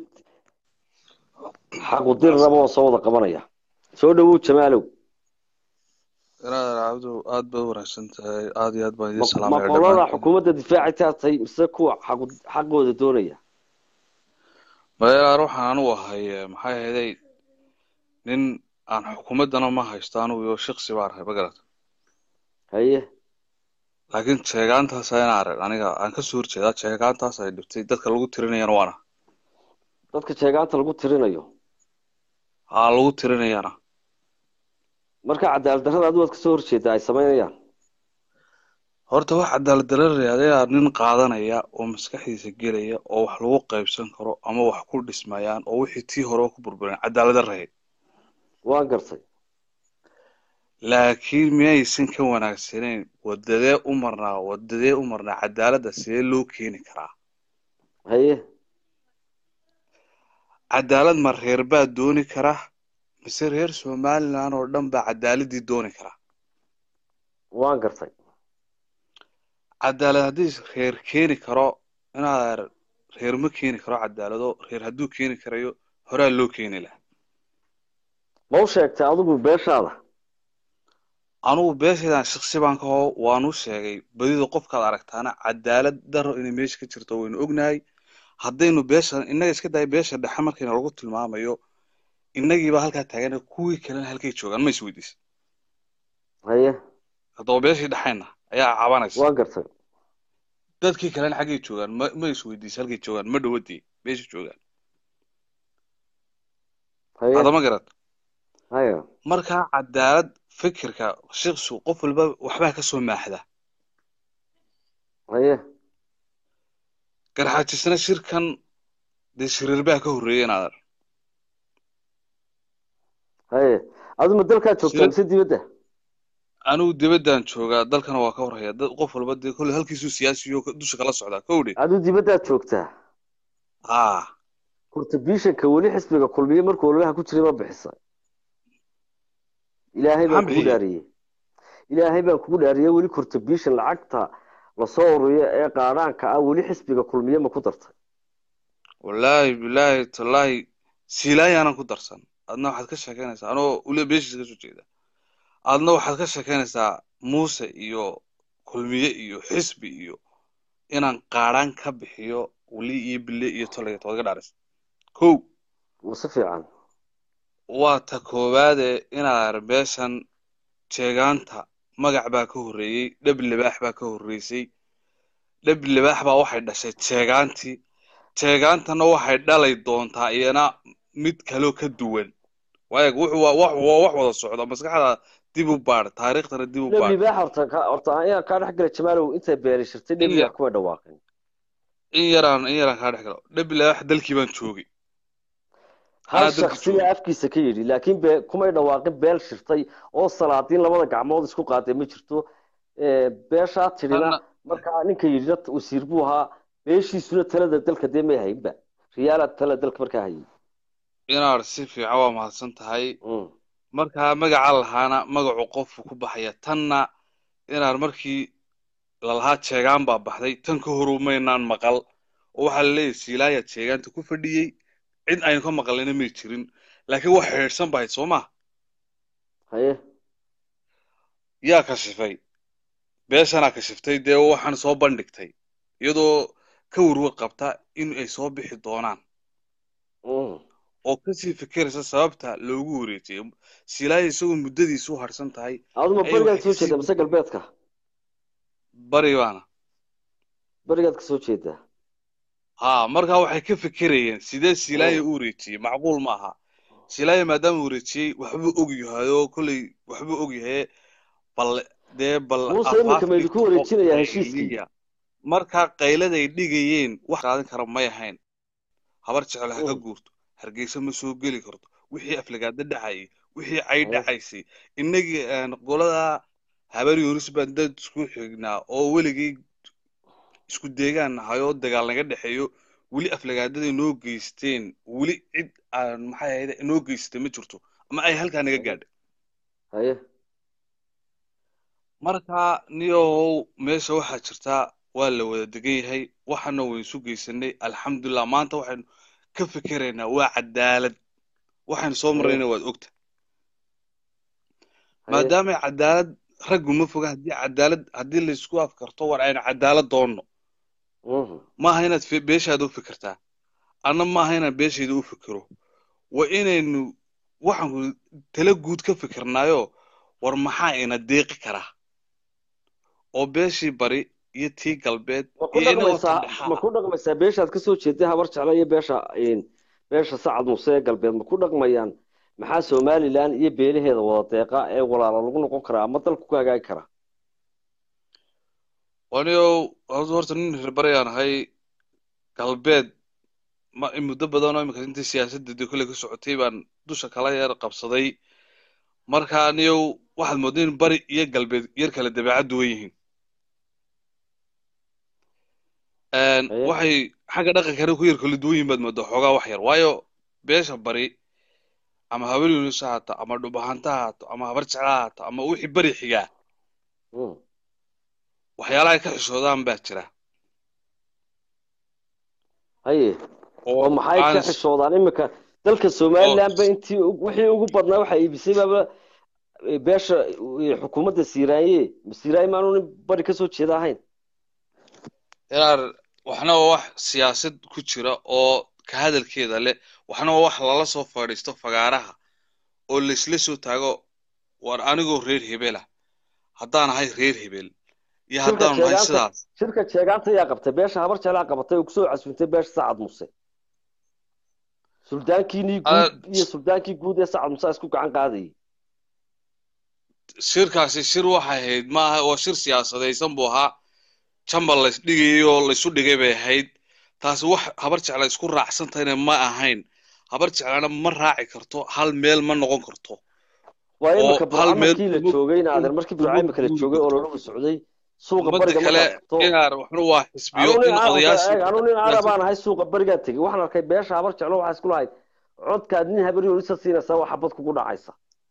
xaqudir raba oo soo wada qabanaya soo dhowow jamaalow inaad cabdu aad bay u wanaagsan tahay aad iyo aad baan idin ma salaamaya qolada dhammaan xukuumadda difaacaytaa tahay mise kuwa xaqu- xaqooda doonaya madeelaar waxaan anugu ahay eh, maxay ahaydey nin aan xukuumaddana ma haysto anugu iyo shaqsi baan ahay magarata haye laakiin jeegaantaas ayaan arag aniga aan kasoo horjeedaa jeegaantaas ay dhibtay dadka lagu tirinayana waana dadka jeegaanta lagu tirinayo haa lagu tirinayana marka cadaalad darrada adigu waad kasoo horjeedaa ay samaynayaan horta wax cadaalad dararaya adeegaa nin qaadanaya oo maskaxdiisa gelaya oo wax lagu qaybsan karo ama wax ku dhismayaan oo wixii tii hore ku burburan cadaalad darrahay waan gartay laakiin miyaysan ka wanaagsanayn wadadee u marnaa wadadee u marnaa cadaaladda sidee loo keeni karaa haye cadaalad ma reer baa dooni kara mise reer somaliland oo dhan baa cadaaladii dooni kara waan gartay cadaalad haddii reer keeni karo inaad reer ma keeni karo cadaalado reer hadduu keeni karayo horaa loo keeni lahaa ma u sheegtay adigu beeshaada anugu beeshaydan shaksi baan ka hoo waanu sheegay badida qofkaad aragtaana cadaalad daro inay meesha ka jirto waynu ognahay haddaynu beesha innaga iska daaya beesha dhexe markayna lagu tilmaamayo innagiiba halkaa taagana kuwii kalena halkay joogaan ma isweydiisa haye haddaba beeshii dhexayna ayaa cabanaysa waan gartay dadkii kalena xaggay joogaan ma ma isweydiisa halkay joogaan ma dhawadii meesha joogaan haye hadama garad haye markaa cadaalad fikirka shaqsigu qof walba waxbaa kasoo maaxda haye garxaajisna shirkan dee shiriir baa ka horreeyay inaad haye adigu ma dalkaa joogtaa Sida- mise dibadda anigu dibaddan joogaa dalkana waa ka horreeya dad qof walba dee kolle halkiisuu siyaasiyo dusha kala socdaa kowdhe adigu dibaddaad joogtaa haa contributionka weli xisbiga kulmiye markuu ololaha ku jiray ma bixisa ilaahay baan Maxaan kugu bixiyey? dhaariyey ilaahay baan kugu dhaariyey weli contribution lacagta lasoo ururiyo ee qaadhaanka ah weli xisbiga kulmiye ma ku dartay wallaahi bilaahi tallaahi siilaayaanan ku darsan adna waxaad ka sheekeynaysaa anoo ule beeshiisa kasoo jeeda adna waxaad ka sheekeynaysaa muuse iyo kulmiye iyo xisbi iyo inaan qaadhaan ka bixiyo weli iyo bille iyo tolaya tood ga dhaaraysa kow ma si fiican waa ta koowaade inaad beeshan jeegaanta magac baa ka horreeyey dhab libaax baa ka horreysay dhab libaax baa waxay dhashay jeegaantii jeegaantana waxay dhalay doontaa iyana mid kaloo ka duwan waayag wuxuu waa wax waa wax wada socda maskaxda dib u baadh taariikhdana dib u baadh dheblibaax horta ka- horta ayaan kaa dhex gala jamaalow intay beeri shirtay Iya. dheblibaax kuma dhawaaqin in yaraan in yaraan kaa dhex galo dhab libaax dalkii baan joogay hal Anaa dadka shaksiya jooga. afkiisa ka yidhi laakiin be kumay dhawaaqin beel shirtay oo salaadiin labada gacmood isku qaaday ma jirto Ee, beeshaa tidhina Tanna- markaa ninka yidhina wasiir buu ahaa beeshiisuna talada dalka dee may haynba riyaala talada dalka markaa hayay inaad si fiican waa mahadsan tahay Mm. markaa magaca lahaana magacu qofku ku baxaya tanna inaan markii lalahaa jeegaan baa baxday tan ka horu maynaan maqal oo waxaa laleeyahay siilaayaa jeegaanta ku fadhiyey cid aynu ka maqalina may jirin laakiin wax xidhiidhsan bahayd soo ma haye yaa kashifay beeshanaa kashiftay dee waxaan soo bandhigtay iyadoo ka warwar qabta in ay soo bixi doonaan Mm. oo kasii fikiraysa sababta loogu wareejiyey silaaya isagoo muddadiisu u harsan tahay aduma Ay, berigaad waxay soo jeedaa kasii- mise galbeedka bari baana berigaad ka soo jeedaa haa markaa waxay ka fikirayeen sidee silaaya u wareejiyey macquul ma aha silaayo maadaama wareejiyey waxbuu og yahay oo kolley waxbuu og yahay bal dee bal muuse iminka ma idinku wareejinayaa heshiiskii qayliya markaa qayladay dhigayeen wax qaadan kara may ahayn habar jecel ha ka guurto hargeysa ma soo geli karto wixii aflagaada dhacayay wixii cay dhacaysay innagii qolada habar yoonis baan dad isku xignaa oo weligii isku deegaan nahay oo dagaal naga dhexeeyo weli aflagaadada inoo geysteen weli cid aan maxay ahayd inoo geystay ma jirto ama ay halkaa naga gaadhay haye marka niyow meesha waxaa jirtaa waa la wada degan yahay waxana waynu isu geysanay alxamdulilah maanta waxaynu ka fikeraynaa waa cadaalad waxaynu soo marrayna waad ogta maadaamay cadaalad raggu ma foga haddii cadaalad haddii laysku afkarto war aynu cadaalad doonno maaha inaad beeshaada u fikirtaa anna maaha inaan beeshayda u fikiro waa inaynu waxaanku tala guud ka fikirnaayo war maxaa ina deeqi karaa oo beeshii bari iyo tii galbeed ma ku dhaqmaysaa beeshaad ka soo jeeday habar jeclo iyo beesha beesha sacad muuse ee galbeed ma ku dhaqmayaan maxaa somalilan iyo beelaheeda wada deeqa ee walaala lagu noqon karaa ama dalku ku hagaagi karaa waniyow horta nin reerbarayaan ahay galbeed ma muddo badan oo imika intii siyaasadda kolley ka socotay baan dusha kala yar qabsaday marka aniyow waxaad moodaa in bari iyo galbeed yar kale dabeecad duwan yihiin waxay xagga dhaqankana ku yar kala duwan yihin baad moodaa xoogaa wax yar waayo beesha bari ama habar yunus ha haato ama dhubahanta ha haato ama habar jecla ha haato ama wixii bari xigaa waxyaalaha ay ka xishoodaan baa jira haye oo maxay ka xishoodaan iminka dalka somaliland ba intii wixii ugu badnaa waxaa iibisay baaba beesha xukuumadda siiraaye siiraaye maanu nin bari kasoo jeeda ahayn yaar waxna waa wax siyaasad ku jira oo ka hadalkeeda leh waxna waa wax lala soo fadhiisto fagaaraha oo laysla soo taago war anigoo reer hebela haddaan ahay reer hebel iyo haddaan ahay sidaas shirka jeegaanta ayaa qabtay beesha habar jeclaa qabatay oo kusoo casuuntay beesha sacad muse suldaankiinii guud iyo suldaankii guud ee sacad muse isku gacan qaadayay shirkaasi shir waxay ahayd maaha oo shir siyaasadaysan buu ahaa jambal lays dhigayay oo laysu dhigay bay ahayd taasi wax habar jecla isku raacsantahayna ma ahayn habar jeclana ma raaci karto hal meel ma noqon karto waa imika burcamarkii la joogay naadir markii burcaimika la joogay oo lolagu socday suuqa bariga kale inaar waxna waa xisbiyo in odayaasha anu nin arabaan ahay suuqa barigaa tegey waxaan arkay beesha habar jeclo waxaa isku lahayd codkaad nin habar yoolisa siinaysaa waa xabad kugu dhacaysa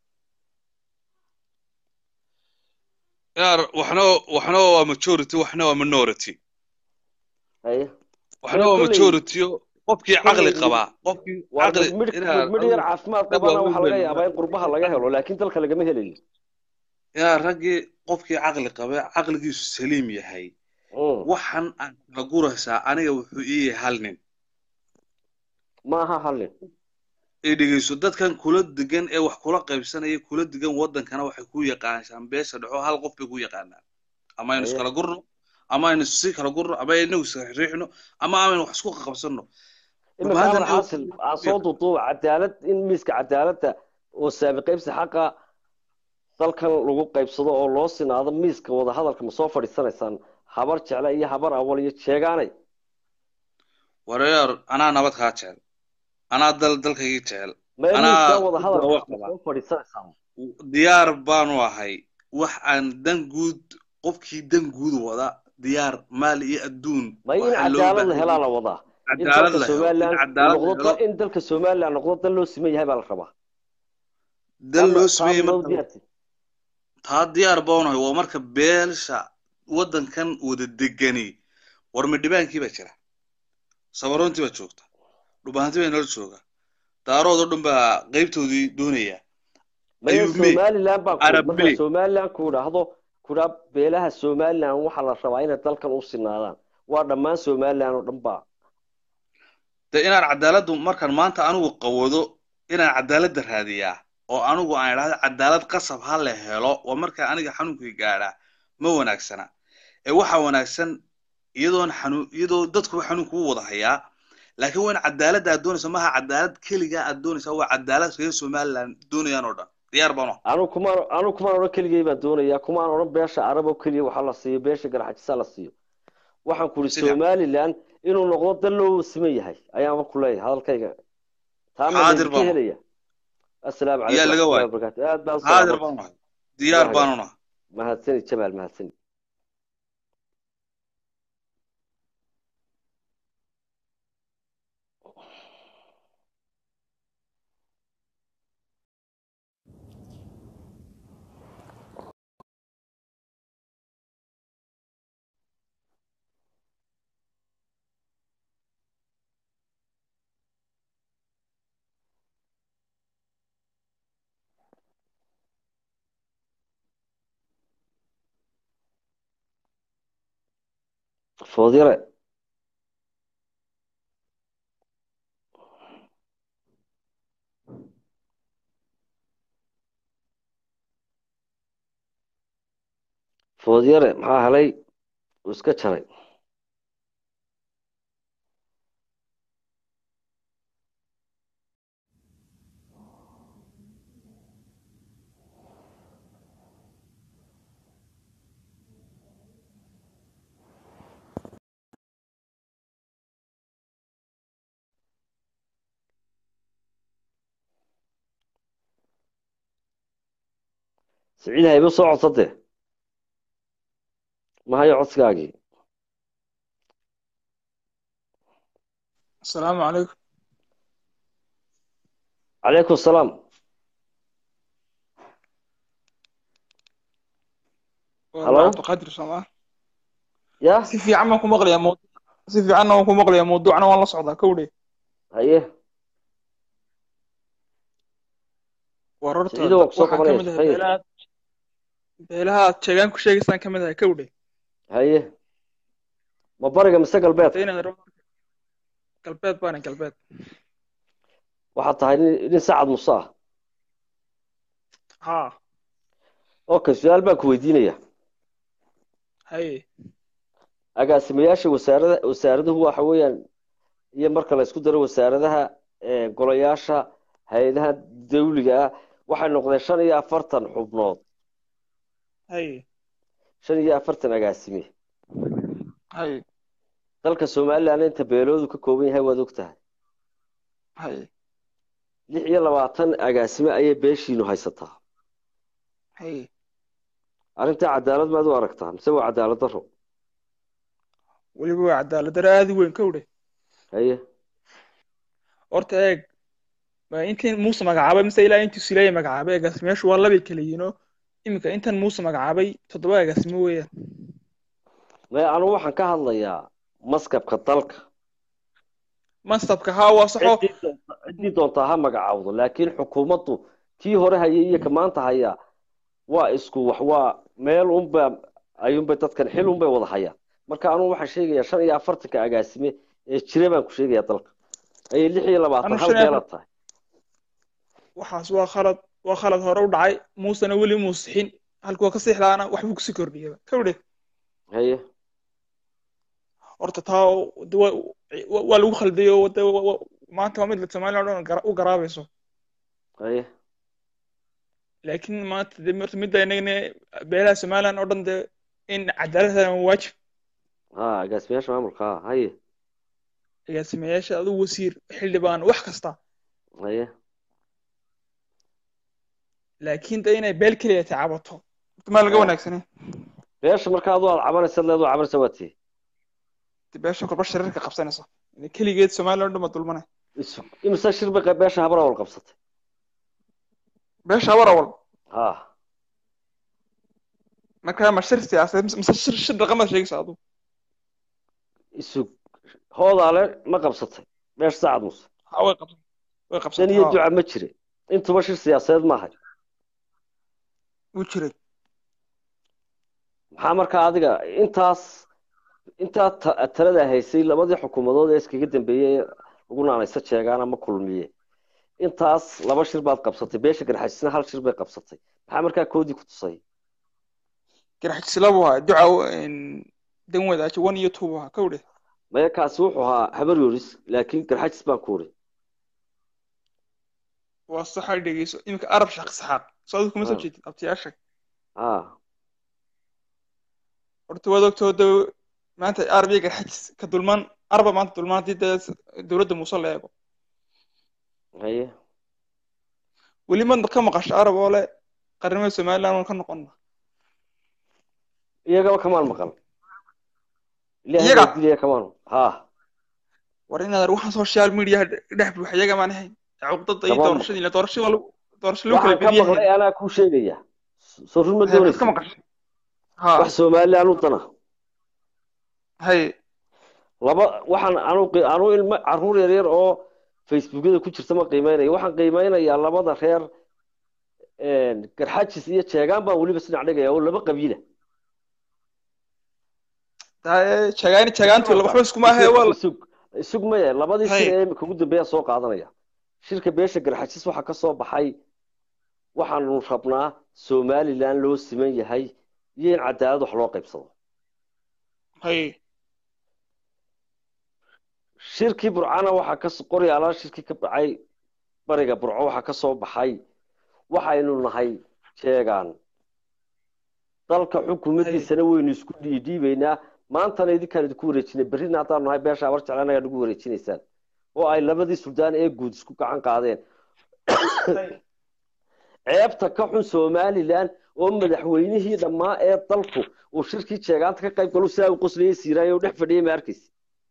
inaar waxna waxna waa majority waxna waa minority haye waxna waa majority qofkii caqli qabaa qofkii caqli midh yar caafimaad qabana waxaa laga yaabaa in qurbaha laga helo laakiin dalka lagama helayo yaa raggii qofkii caqli qaba caqligiisu saliim yahay waxan aan kala guraysaa aniga wuxuu ii yahay hal nin maaha hal nin ay dhegeyso dadkan kula degan ee wax kula qaybsanaya kula degan waddankana waxay ku yaqaanaan beesha dhexo hal qof bay ku yaqaanaan ama aynu iskala gurno ama aynu si kala gurno ama aynu isriixno ama aynu wax isku qabsanno imika xaasil aan soo duuduuba cadaalad in miiska cadaaladda oo saami qaybsi xaqa dalkan lagu qaybsado oo loo sinaado miiska wada hadalka ma soo fadhiisanaysaan habar jecla iyo habar awal iyo jeegaanay wareer anaa nabad kaa jecel anaa dal dalkaygii jecel miiska wada hadalka ma soo fadhiisanaysaan diyaar baanu ahay wax aan dan guud qofkii dan guud wada diyaar maal iyo adduun ma in cadaalad la helaa la wadaa cadaalad la helo in dalka somaliland noqdo dal loo siman yahay baa la rabaa dal loo simeeyey taa diyaar baunahay waa marka beelsha waddankan wada degani war midhibaankii baa jira sabaroontii baa joogta dhubaanti baa nala jooga daaroodoo dhan baa qaybtoodii doonaya somaliland baa marka somaliland ku idhaahdo kudhaa beelaha somaliland waxaa la rabaa inay dalkan u sinaadaan waa dhammaan somaliland oo dhan baa de inaan cadaaladdu markaan maanta anigu qawado inaan cadaaladda raadiyaa oo anigu aan idhahdo cadaalad qasab ha la helo waa markaa aniga xanuunkii gaadhaa ma wanaagsana ee waxaa wanaagsan iyadoon xanuun iyadoo dadkuba xanuunku u wada hayaa laakiin waa in cadaaladda aad doonaysa maaha cadaalad keligaa aad doonaysa waa cadaalad reer somaliland doonayaan oo dhan diyaar baan anu kumaan anu kumaan odhan keligay baan doonayaa kumaan odhan beesha carab oo keliya waxa la siiyo beesha garxajisa la siiyo waxaan ku ihi Si fiican. somaliland inuu noqdo dal loo siman yahay ayaanba ku leeyahay hadalkayga taa ma Xaadir laydinka baan. helaya assalaamu Yaa calaykum laga waraxmatullahi waayay. wabarakaatu aad baan u xaadir salaamay baan nahay diyaar Waayo. baanu nahay mahadsani jamaal mahadsani foodyare foodyare maxaa helay uu iska jaray siciid hayba soo codsade ma hayo codsigaagii السلام عليكم calaykum asalaam والله Hello? عبد القادر سماه ya si fiican baan ku maqlayaa mawduuc si fiicanna waan ku maqlayaa mawduucna waan la socdaa kowdhe haye war horta Siciido waa ku soo waxaan ka mid qabanaysa, ahay haye. beelaha beelaha aad sheegaan ku sheegaysaan ka mid ahay kowdhe haye ma bariga mise galbeed inaad galbeed baana galbeed waxaad tahay nin nin sacad muse ah haa okay su-aal baan ku weydiinaya haye agaasimayaasha wasaarada wasaaraduhu waxa weeyaan iyo marka la isku daro wasaaradaha ee, golayaasha hay-adaha dawliga ah waxay noqdeen shan iyo afartan xubnood haye shan iyo afartan agaasime haye dalka somaliland inta beeloodu ka kooban yahay waad og tahay haye lix iyo labaatan agaasime ayay beeshiinu haysataa haye arrintaa cadaalad maad u aragtaa mise waa cadaalad daro weliba waa cadaalad daro aad u weyn kowdhe haye horta eeg ma intiin muuse magacaabay mise ilaa intuu silaaya magacaabay agaasimayaashu waa labay kala yihiin oo iminka intan muuse magacaabay toddoba agaasimo weeyaan may anugu waxaan ka hadlayaa maskabka dalka mansabka haa waa saxo ciddii doonta- ciddii doontaa ha magacaawdo laakiin xukuumaddu kii hore hayay iyo ka maanta hayaa waa isku wax waa meel unba ayuunbay dadkan xil unbay wada hayaan marka anugu waxaan sheegayaa shan iyo afartanka agaasime ee jira baan ku sheegayaa dalka ayay lix iyo labaatan Anu hal shan iyo beelaad tahay waxaas waa khalad waa khalad hore u dhacay muusena weli muusixin halkuu ka siixdaana waxbuu kusii kordhiyaba kawdhe haye horta taa de waa waa- waa lagu khalday oo de wa- wa- maanta waa mid la somaliland oo dhan gara- u garaabayso haye laakiin maanta de horta midda inagana beelaha somaliland oo dhan de in cadaalad helaan waa waajib ha agaasimayaasha maamulka ha haye agaasimayaasha aduu wasiir xildhibaan wax kasta haye laakiin de inay beel keliya tacabato horta maa laga Ah. wanaagsanay beesha marka adu aad cabanaysa leedu cabanaysa waa tii de beesha kolba shirarka qabsanaysa Ina keligeed somaliland oo dhan ba dulmanay Isu- imise shir bay qab- beesha habara wal qabsatay beesha war awal ha marka ma shir siyaasadeed mise- mise shir shir dhaqamaad sheegaysa aduu isu hoodaale ma qabsatay beesha sacad muse ha way qabsan way dan qabsatay iyo haa. duca ma jire intuba shir siyaasadeed maahay wuu jiray maxaa markaa adiga intaas intaa ta- talada haysay labadii xukuumadood ee iskaga dambeeyey ee lagu naanaysa jeegaan ama kulmiye intaas laba shir baad qabsatay beesha garxajisna hal shir bay qabsatay maxaa markaa koodii ku tusay garaxjisla buu ahaa duca dan wadaajo one iyo two buu ahaa kawdhe maya kaasi wuxuu ahaa habar yoris laakiin garxajis baan ku uri waa saxa dhegeyso iminka arab shaq saxaaq soo adigu kuma soo Ah. jeedid abtiyaasha ha horta waad ogtoo de maanta arab iyo garxajis ka dulmaan arba maanta dulmaan haddii dee dowladda muuse la eego haye weli ma ka maqasho arab oo le qarnimada somaliland waan ka noqonna iyagaba kamaan maqal ilaahay Iyaga? baa dilaya kamaan ha war inaad waxaan social media dhex buuxa iyaga maan ahayn cuqdada iyo Tamam. doorashadii ila doorashada waa lagu doorasho lagu kala waxaan ka badiyahay maqlay anaa kuu sheegaya soo run ma Hay, waxaad ka doonaysa maqashay ha wax somaliland u dana hay laba waxaan anu anu ilmo caruur yar yar oo facebookyada ku jirta ma qiimeynaya waxaan qiimeynayaa labada reer een, garxajis iyo jeegaan baan weliba sinac dhigaya oo laba qabiila Daa- jagaani jagaantu waxba iskuma ahe waa la- isug isug maya labadii Hay. shir ee imika ugu dambeeya soo qaadanaya shirka beesha garxajis waxaa ka soo baxay waxaanu rabnaa somaliland loo siman yahay iyo in cadaalad wax loo qaybsado hay shirkii burcana waxaa ka qoryaalaa shirkii ka dhacay bariga burco waxaa ka soo baxay waxaynu nahay jeegaan dalka xukuumaddiisana waynu isku dhiidhiibaynaa maantana idinkaan idinku wareejinay berrina haddaanu nahay beesha abar jeclaan ayaad nagu wareejinaysaan oo ay labadii suldaan ee guud isku gacan qaadeen ceebta ka xun somaliland oo madaxweynihii dhammaa ee dalku uu shirkii jeegaanta ka qayb galo sidaa u qoslayay siiraayo u dhex fadhiyay ma arkaysa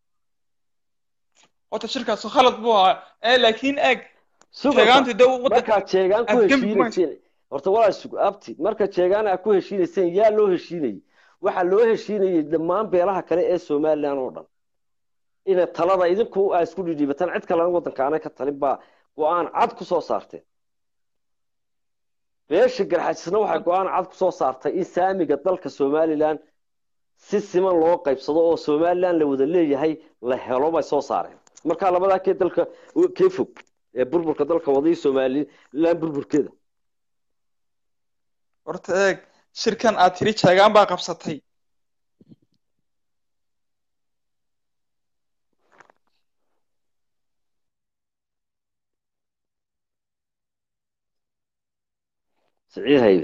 horta shirkaas khalad buu ahaa ee laakiin eeg Sugar jagaantu de waddanka markaad jeegaan ku afgembi kuma heshiinayseen horta walaa sug abti marka jeegaan aad ku heshiinayseen yaa loo heshiinayay waxaa loo heshiinayay dhammaan beelaha kale ee somaliland oo dhan inay talada idinku aa isku dhidhiibataan cid kalena waddanka aanay ka talin baa go-aan cad ku soo saarteen beesha garxajisna waxay go-aan cad ku soo saartay in saamiga dalka somaliland si siman loo qaybsado oo somaliland la wada leeyahay la helo bay soo saareen markaa labadaa kee dalka kee fog ee burburka dalka wadaya somaliland burburkeeda horta eeg shirkan aad tiri jagaan baa qabsatay siciid haybe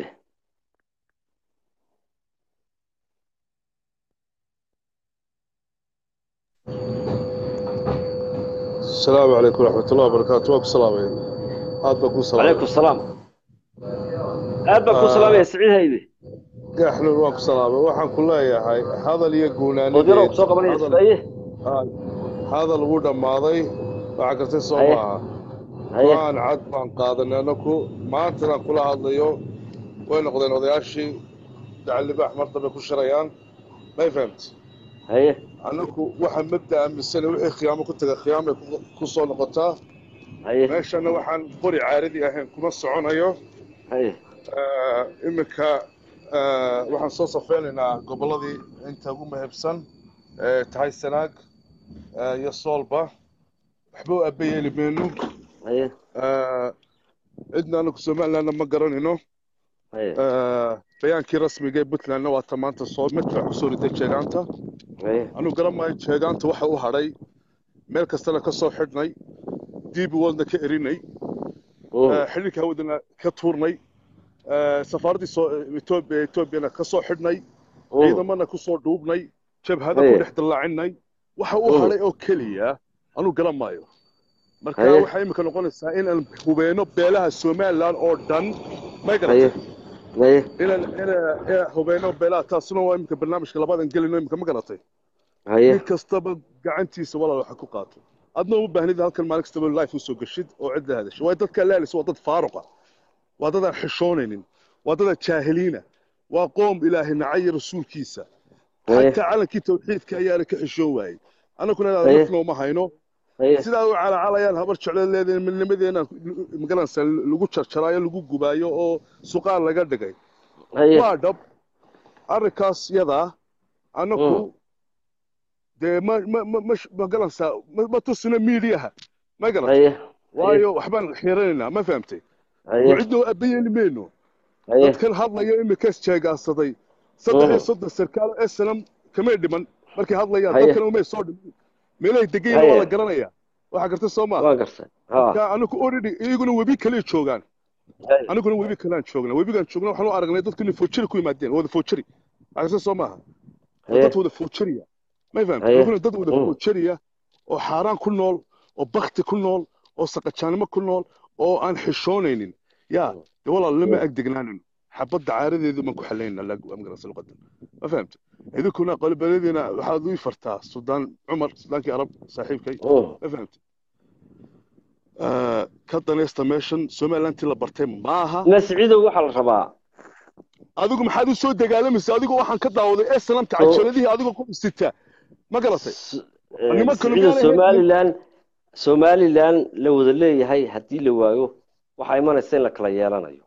السلام عليكم ورحمة الله وبركاته واكو سلامي هاد بكو سلامي calaykum salaam aad baan ku salaamaya siciid haybe احنا واكو سلامي وحن كلها يا هاي هذا اللي يقولان odyaroo kusoo qabanaya sidaye هذا الوضع ماضي وعكرتي Haye. صومها haye وان عاد بان قادنا نكو ما انتنا كل هذا اليوم وين قضينا وضياشي دع اللي باح مرتبة كل شريان ما فهمت haye anaku waxaan mabda aaminsana wixii khiyaamo ku taga khiyaamay ku- ku soo noqotaa haye meeshana waxaan qori caaradi ahayn kuma soconayo haye Eh, iminka eh, waxaan soo safeynaynaa gobolladii inta ugu muhiimsan ee tahay sanaag eh, iyo soolba waxba u abba yeeli mayno haye Eh, cidna anaku somalilandna ma garanayno haye Eh, bayaankii rasmiga ee puntlandna waa ta maanta soo midfac kusoo riday jeegaanta haye anuu garan maayo jeegaanta waxa u hadhay meel kastana ka soo xidhnay diibi wadna ka erinay Mm. Eh, xidhiidhka hawadana ka tuurnay Eh, safaaraddii soo etoobiya etoobiyana ka soo xidhnay Mm. ciidamana ku soo dhuubnay jabhada Haye. ku dhex dallaacinay waxa u Mm. hadhay oo keliya anuu garan maayo marka Haye. waxay imika noqonaysaa inaan hubeeno beelaha somaliland oo dhan may haye garatay haye inaan inaan inaan hubeeno beelaha taasuna waa imika barnaamijka labadan gelino imika ma garatay haye nin kastaba gacantiisa walaal waxa ku qaato adna uma baahnid halkan maalin kastaba life usoo geshid oo cid la hadasho waa dadka laalis waa dad faaruqa waa dad aan xishoonaynin waa dad aan jaahiliina waa qoom ilaahay nacay rasuulkiisa haye xataa calankii tawxiidka ayaana ka xishoon waayey annaguna inaad Haye. nafnooma hayno haye sidaa u calacalayaan habar jeclo leedahay midnimadeena magaranaysa lagu jarjaraayo lagu gubaayo oo suqaan laga dhigay haye waa dhab arrinkaas yadaa annaku Mm. dee ma ma ma ma ma garanaysaa ma ma tusino miidiyaha ma garan haye waayo waxbaan xiranaynaa ma fahamtay haye cidnoo abayeeli mayno haye dadkan hadlaya imikaas jeegaansaday saddex iyo Mm. soddon sarkaal snm kamay dhiman markay hadlayaan Haye. dadkan umay soo dhiman meelahay degayna waa la garanaya waxaa garta soo maa waan gartay ha marka anigu already iyaguna webi kale joogaan Hay. aniguna webi kalean joogna webigaan joogna waxaan u aragnay dadku inay foojari ku yimaadeen wada foojari waxaa garta soo maaha haye dad wada foojariya may fahamta Haye. iyaguna dad wada Mm. foojariya oo xaaraan ku nool oo bakti ku nool oo saqajaanimo ku nool oo aan xishoonaynin yaa Mm. dee walaal lama Mm. agdegnaanino xabadda caaradeedu baan ku xalaynaa amgarasa luqadan ma fahamta idinkuna qolibaladina waxaad ii fartaa sudaan cumar sudaankii arab saaxiibkay Mm. ma fahamta ka danaysta meeshan somalilantii la bartay maaha masciidow waxaa la rabaa adigu maxaad u soo dagaalamaysa adigoo waxaan ka daawaday eslamta Oo. cajaladihii adigoo ku sita ma garatay S- eh, nimankanu masciidow miyaanay somalilan somalilan la wada leeyahay haddii la waayo waxaa imanaysa in la kala yeelanayo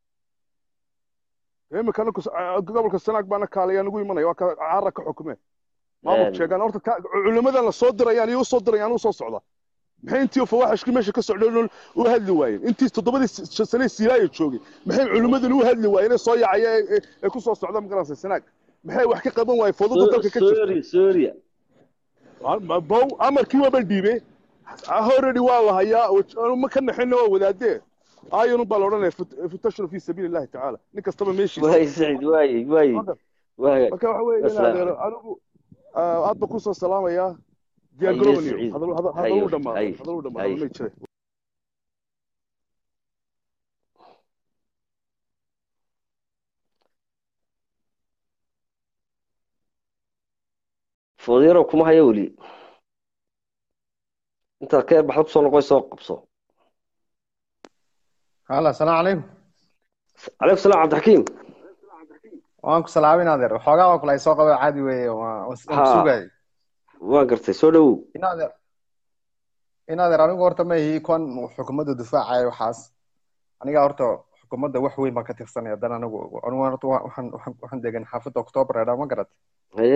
imika anaku gobolka sanaag baana kaalaya nagu imanaya waa ka caara ka xukume maamul Een. sheegaan horta ka- culimadan la soo dirayaan iyo u soo dirayaan u soo socda maxay intii fawaxishkii meesha ka socdeen u hadli waayeen intii toddobadii s- sane siiraaya joogay maxay culimadan u hadli waayeen ee soo yacaya ee- ee- ee ku soo socda magaranaysa sanaag maxay wax ka qaban waayeen fooduda dalka ka jirta soria soria bow amarkii waaba dhiibe already waa la hayaa waj- ma ka naxinna waa wadaadee aayanu baa la odhanaya futashru fi sabiili illahi tacaala nin kastaba meeshiisa waay sacid waay waay waay marka waxa weeye in Asalaam adeero anigu ah, aad baan kusoo salaamayaa diyaar Haye, garowaniyo Saciid. hadal hadal- Haye, hadal u dhamaado haye, hadal u dhamaado haye. ma jire foodyaro kuma hayo weli intaad ka baxda kusoo noqoy soo qabso هلا السلام عليكم calaykum salaam cabdixakiim waan ku salaabin adeer waxoogaa waa kula soo qaba caadi weeye waa waan Ha. sugayay waan gartay soo dhowow in adeer in adeer anigu horta ma ihi kon xukuumadda difaacaya waxaas aniga horta xukuumadda wax weyn baan ka tirsanaya dan anigu anigu horta wa- waxaan waxaan waxaan degan xaafadda october eedha ma garat haye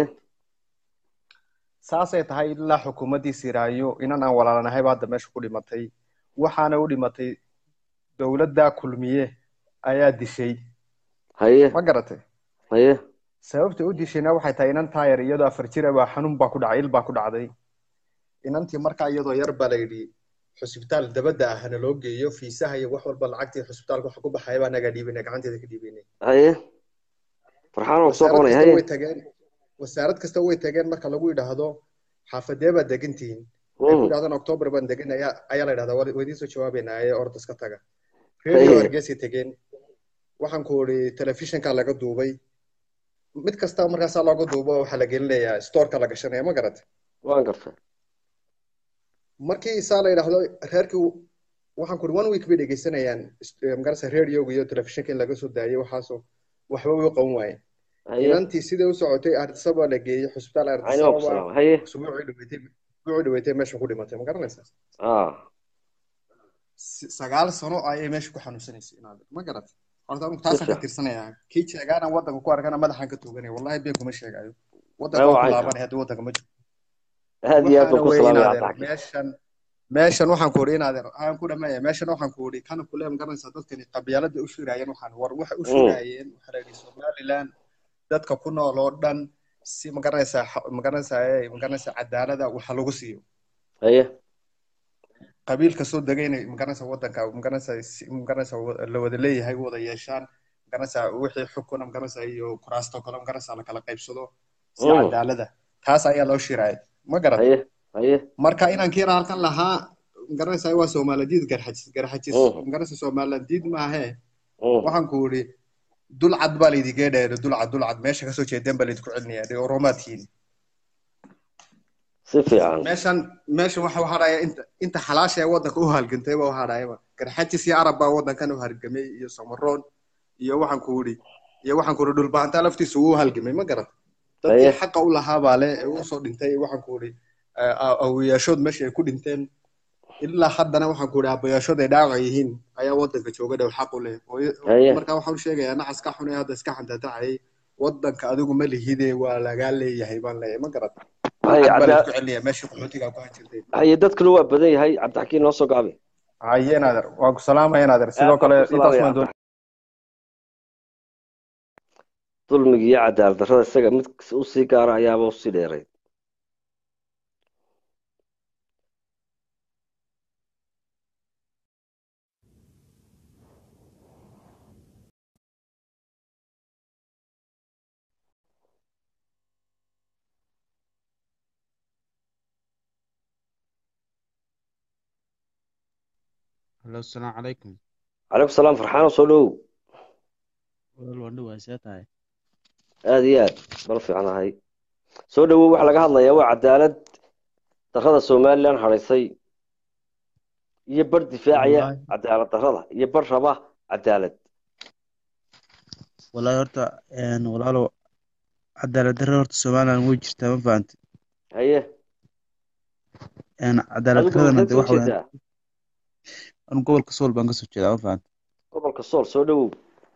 saasay tahay ilaa xukuumaddii siraayo inan aan walaalanahay baa hadda meesha ku dhimatay waxaana u dhimatay dowladda kulmiye ayaa dishay haye ma garatay haye sababta u dishayna waxay tahay inan taayar iyadoo afar jir ah baa xanuun baa ku dhacay il baa ku dhacday inantii markaa iyadoo yar baa la yidhi xusbitaal dabadda ah hana loo geeyo fiisaha iyo wax walba lacagtii xusbitaalka waxa ku baxaya baa nagaa dhiibinay gacanteeda ka dhiibinay haye farxaan waan kusoo wasaarad qabanaya kasta haye way tageen wasaarad kasta way tageen marka lagu yidhaahdo xaafadee baad degantihiin ay ku Mm. yidhahdaan october baan degan ayaa ayaa la yidhahdaa waa idiin soo jawaabaynaa ee orda iska taga Haye. radio hargeysay tegeen waxaan ku idhi telefishinka laga duubay mid kasta markaasaa looga duubo waxaa la gelinayaa storeka la gashanaya ma garat waan gartay markii isaa la yidhaahdo reerkii waxaan ku idhi one week bay dhegeysanayaan eh, magarasa radioga iyo telefishinka in laga soo daayay waxaasoo waxba way u qaban waayeen haye inantii sidai u socotay ardisaba la geeyey xusbitaal cayni waan ku ardisaba salaamay haye usbuucii dhaweetay usbuucii dhaweetay meesha ku dhimatay ma garanaysaa ah Si- sagaal sano ayay meesha ku xanuunsanaysay inaad ma garat horta anigu taasaan ka Sisa. tirsanayaa kii jeegaana waddanka ku arkana madaxaan ka tooganaya wallahi been kuma sheegayo Ay, waddanka waa waa ku caynka. laabanaya haddii waddanka ma jiro aad iyo aad baan waxaana ku weeye salaamaya inaadeer cabdixakiim meeshan meeshan waxaan ku idhi inaadeer aan ku dhameeya meeshan waxaan ku idhi kana kule magaranaysaa dadkani qabyaalada u shiraayeen waxaan war waxay u Mm. shiraayeen waxaa la yidhi somaliland dadka ku nool oo dhan si magaranaysaa xa- magaranaysaa ee magaranaysaa cadaalada waxa lagu siiyo haye qabiil kasoo degay inay magaranaysaa waddanka magaranaysaa si- magaranaysaa wa- la wada leeyahay u wada yeeshaan magaranaysaa wixii xukuna magaranaysaa iyo kuraasta kale magaranaysaa la kala qaybsado si Mm. cadaalada taas ayaa loo shiraayay ma garat haye haye marka inaan kiira halkan lahaa magaranaysaa waa soomaaladiid garxajis garxajis Mhm. magaranaysaa soomaaladiid maahe Mm. waxaan ku idhi dulcad baa laydinga dheere dulcad dulcad meesha kasoo jeedeen baa laydinku celinaya dee oromaadkiin si fiican meeshan meeshan waxa u hadhaya inta inta xalaasha ee waddanka u halgantay baa u hadhayaba garxajis iyo arab baa waddankan u halgamay iyo samaroon iyo waxaan ku idhi iyo waxaan ku idhi dhulbahantaa laftiisa uu halgamay ma garat dadkii Haye. xaqa u lahaa baa le ee usoo dhintay waxaan ku idhi awiyaashood meesha ay ku dhinteen ilaa haddana waxaan ku idhi abayaashood ay dhaawac yihiin ayaa waddanka jooga dhow xaq u leh oo- Haye. marka waxaan u sheegayaa nacaska xun ee hadda iska xantatacayay waddanka adigu ma lihide waa lagaa leeyahay baan leeyahay ma garat haye cad baa cadda laysku celinaya meeshii qaxootiga ku hajirtay haye dadkuna waa badan yahay cabdixakiim noo soo gaabi haye naader waan ku salaamaya naader sidoo Aad kale baan ku intaas salaamaya maan doon dulmiga iyo cadaalad darrada isaga mid usii gaara ayaaba usii dheeray Hello, asalaamu calaykum. calaykum salaam farxaano soo dhowow Walaal waan dhawahay see tahay. aada iyo aad bal fiicanahay soo dhowow waxaa laga hadlayaa waa cadaalad darrada somalilan hadhaysay iyo bar difaacaya Wallaahi cadaalad darrada iyo bar raba cadaalad wallaahi horta een walaalow cadaalad darro horta Somaliland way jirtaa ma fahantay. haye Een cadaalad adigu darradana halkeed de soo waxa weeyaan jeedaa anu gobolka Sool baan ka soo jeedaa ma fahantay. gobolka sool soo dhowow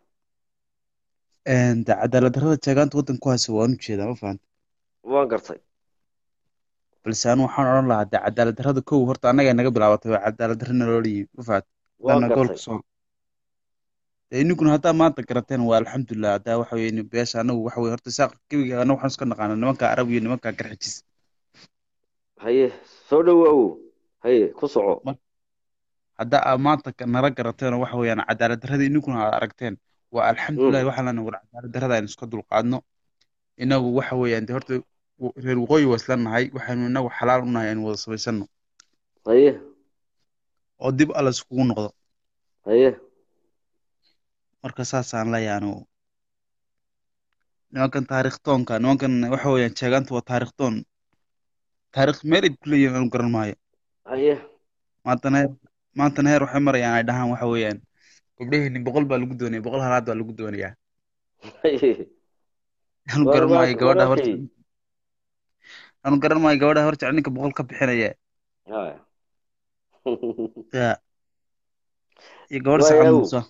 Een de cadaalad darrada jeegaanta waddanka ku haysa waan u jeedaa ma fahantay. waan gartay balse anu waxaan odhan lahaa de cadaalad darrada kow horta annaga naga bilaabatay waa cadaalad darro naloola yimi ma fahantay. waan Hadana gobolka gartay Sool. De ininkuna haddaa maanta garateen waa alxamdulilah haddaa waxa weeye beesha anagu waxa weeye horta saaq gebiga anagu waxaan iska naqaana nimanka Arab iyo nimanka garxijis. haye soo dhowow haye ku soco Mar- hadda aad maanta ka- nala garateen oo waxa weeyaan cadaalad darrada ininkuna aad aragteen waa alxamdulilah Mm, waxaan leenahay war cadaalad darrada aynu iska dulqaadno inagu waxa weeyaan de horta w- reer waqooyi waa isla nahay waxaynu inagu xalaal u nahay aynu wada samaysano haye oo dib alla iskugu noqdo haye marka saasaan leeyahay anigu nimankan taariikhtoonka nimankan waxa weeyaan sheegaanta waa taariikhtoon taariikh meel ay ku leeyihiin anu garan maayo haye maantana heer maantana heer waxay marayaan ay dhahaan waxa weeyaan gabdhaheenni boqol baa lagu doonaya boqol halaad baa lagu doonayaa haye anu war garan waa maayo gabadha hor walaakay anu garan maayo gabadha hor jecel ninka boqol ka bixinaya haya ya iyo gabadha sacad waayaw muuse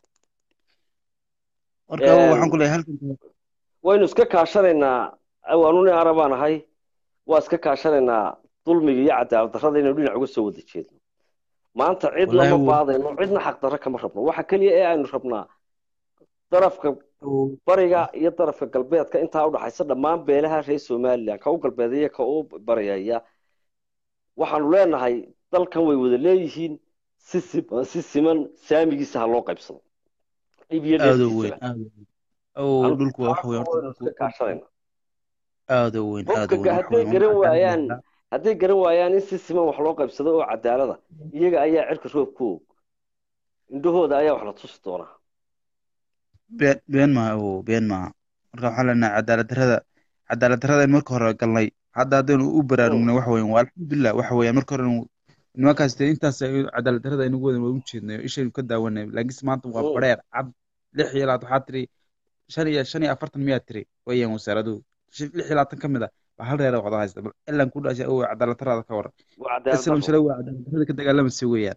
marka waxaan ku leeyahay halkan waynu iska kaashanaynaa aw anu nin arabaan ahay waa iska kaashanaynaa dulmiga iyo cadaalad darrada inaynu dhinac uga soo wada jeedno maanta cid wallaahi lama wuu baadayno cidna xaq darro kama rabno waxa keliya ee aynu rabnaa darafka wuu- bariga iyo darafka galbeedka intaa udhaxaysa dhammaan beelaha reer somalilan ka u galbeedaya ka u baryaya waxaanu leenahay dalkan way wada leeyihiin si sim- si siman saamigiisa ha loo qaybsado dhib iyo aad u weyn dheeftiisaba aad u weyn aw anu dhulku waa waxa taasna weeye horta waynu dhulku iska kaashanayna aad u weyn aad u hubka weyn waxa hadday weeye garan waa cadaalad waayaan yaallaa hadday garan waayaan in si siman wax loo qaybsado oo cadaalada iyaga ayaa cirka roob ku og indhahooda ayaa wax la tusi doonaa been been maaha awow been maaha marka waxaan leenahay cadaalad darrada cadaalad darrada in marka hore galnay hadda haddaynu u Mm, baraarugnay waxa weeyaan waa alxamdulilah waxa weeyaan marka hore nimankaas dee intaas ay cadaalad darrada aynu wadan waa u jeednay oo ishaynu ka daawanay laakiinse maanta waa mm. bareer cad lix iyo labaad waxaa tiri shan iyo shan iyo afartan miyaa tiri weeyaan wasaaraduhu Shan- lix iyo labaatan ka mid ah waa hal reer oo wada haysta bal ilan ku dhashay awow cadaalad darrada ka waran waa cadaalad islam darro shalay waa cadaalad darrada ka dagaalamaysa weeyaan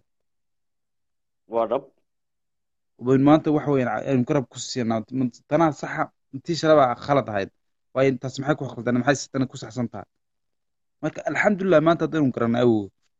waa dhab wayn maanta waxa weeyaan aynu garab ku siinaa tanaa saxa intii shalay baa khalad ahayd waayo intaas maxay ku khaldana maxay sitana ku saxsan tahay marka alxamdulilah maanta haddaynu garanay awow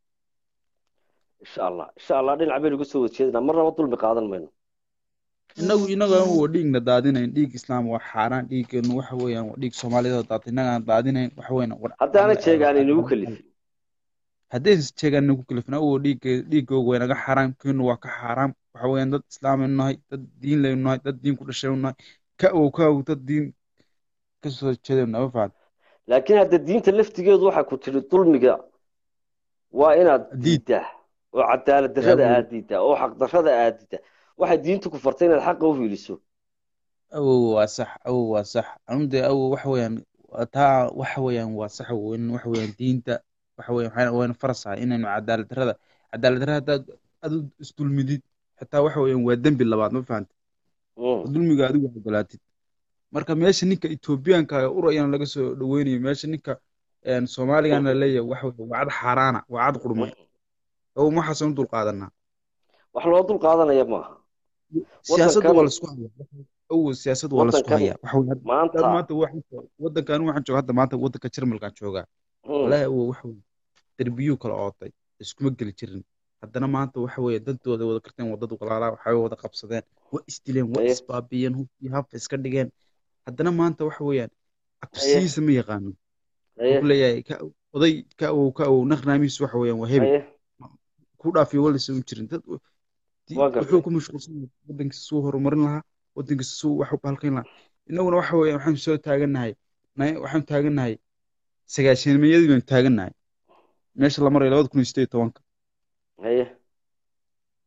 insha allah insha allah dhinac baynu uga soo wada jeedinaa marnaba dulmi qaadan mayno inagu inagu aan waa dhiigna daadinayn dhiig islaam waa xaaraan dhiiggeenu waxa weeyaan waa dhiig soomaaliyeed oo daatay inagaan daadinayn waxa weeyaan war haddaana jeegaan inagu kalifin haddaynu jeegaan nagu kalifna awow dhiigge dhiiggooga waa inaga xaaraam keenu waa ka xaaraam waxa weeyaan dad islaamaynu nahay dad diin laynu nahay dad diin ku dhashaynu nahay ka awow ka awow dad diin ka soo jeedaynu nahay ma fahad laakiin hadda diinta laftigeedu waxaa ku tiri dulmiga waa inaad diid diiddaa oo cadaalad yaa darrada awow aad diiddaa oo xaq darrada aad diiddaa waxay diintu ku fartay inaad xaqa u hiiliso awow waa sax awow waa sax anu dee awow waxa weeyaan waa taa waxa weeyaan waa sax weyn waxa weeyaan diinta waxa weeyaan waxayna wayna farasahay inaynu cadaalad darrada cadaalad darrada haddaad adu isdulmidid xitaa waxa weeyaan waa dembi labaad ma fahanta oo Mm, dulmiga adigu ogolaatid marka meesha ninka etoobiyaanka ee urayana laga soo dhaweynayo meesha ninka een, soomaaligana la leeyahay waxa weeye waa cad xaaraana waa cad qurmay mm. awow maxaasanu dul qaadanaa wax loo dul qaadanaya maaha siyaasadda waa waddankan laisku hayaa awow siyaasadda waa laisku waddankan hayaa waxa weeye hadda maanta maanta waxaan joogaa waddankan waxaan joogaa hadda maanta waddanka Jarmalkaan joogaa mm, walaahi awow waxa weeye derbiyuu kala ootay iskuma geli jirin haddana maanta waxa weeye dadooda wada karteen wadada walaalaa waxay wada qabsadeen waa isdileen waa haye isbaabiyeen hubkii hafa iska dhigeen haddana maanta waxa weeyaan haye cabsiyiisa ma yaqaano wuxuu haye ku leeyahay ka oday ka awow ka awow naqnaamihiisu waxa weeyaan waa hebel haye ku dhaafiyo walisa u jirin dad di- waa wuxuu gartay ku mashquulsan yahay waddankiisa suu horumarin lahaa waddankiisa suu wax u halkayn lahaa innaguna waxa weeyaan waxaan soo taagannahay na- waxaan taagannahay sagaashanimiyadii baynu taagannahay meesha la marayo labada kun iyo sideed iyo tobanka haye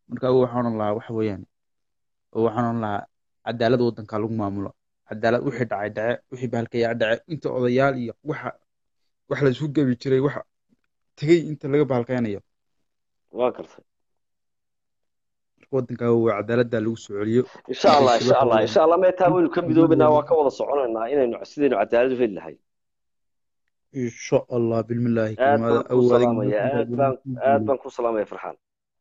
marka awow waxaan oran lahaa waxa weeyaan oo waxaan oran lahaa cadaalad waddanka lagu maamulo cadaalad wixii dhacay dhace wixii bahalkayaa dhace inta odayaal iyo waxa wax la isku gebi jiray waxa tegey inta laga bahalkaynayo waa gartay marka waddanka awow cadaaladda lagu soo celiyo insha allah markaasi insha waxa allah weeyaan insha allah meetaa waynu ka midoobaynaa midnimada waa ka wada soconaynaa inaynu sidaynu cadaalad u heli lahay insha allah bilmillaahi aad karimaada baan kuu awow adiga salaamaya marka aad baan ku aad guuleey baan kuu salaamaya farxaan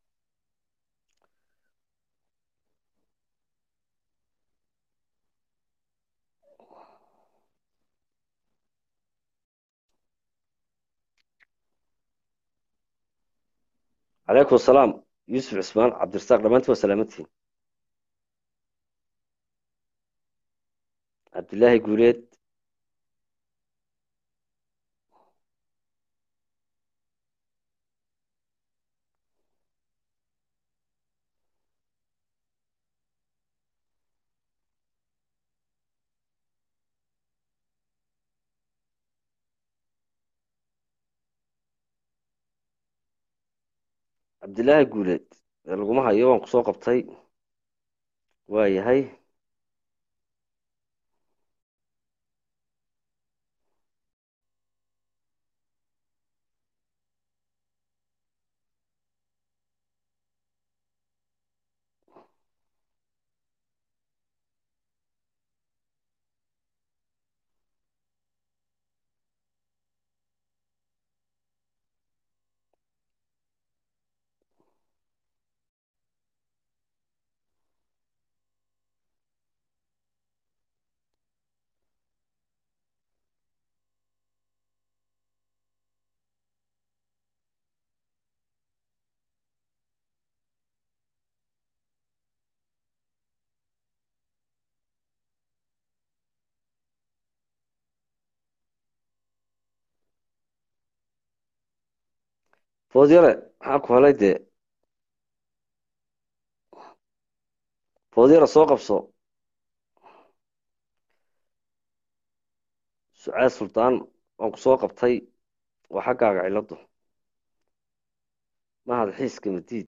calaykum asalaam yuusuf cismaan cabdirasaaq dhammaantiin waa salaamantihiin cabdilaahi guuleed cabdilaahi guuleed ee laguma hayo waan kusoo qabtay waa yahay foodyare maxaa ku helay dee foodyare soo qabso sucaad suldaan waan ku soo qabtay waa xaggaaga ciladu mahad xiiska madiid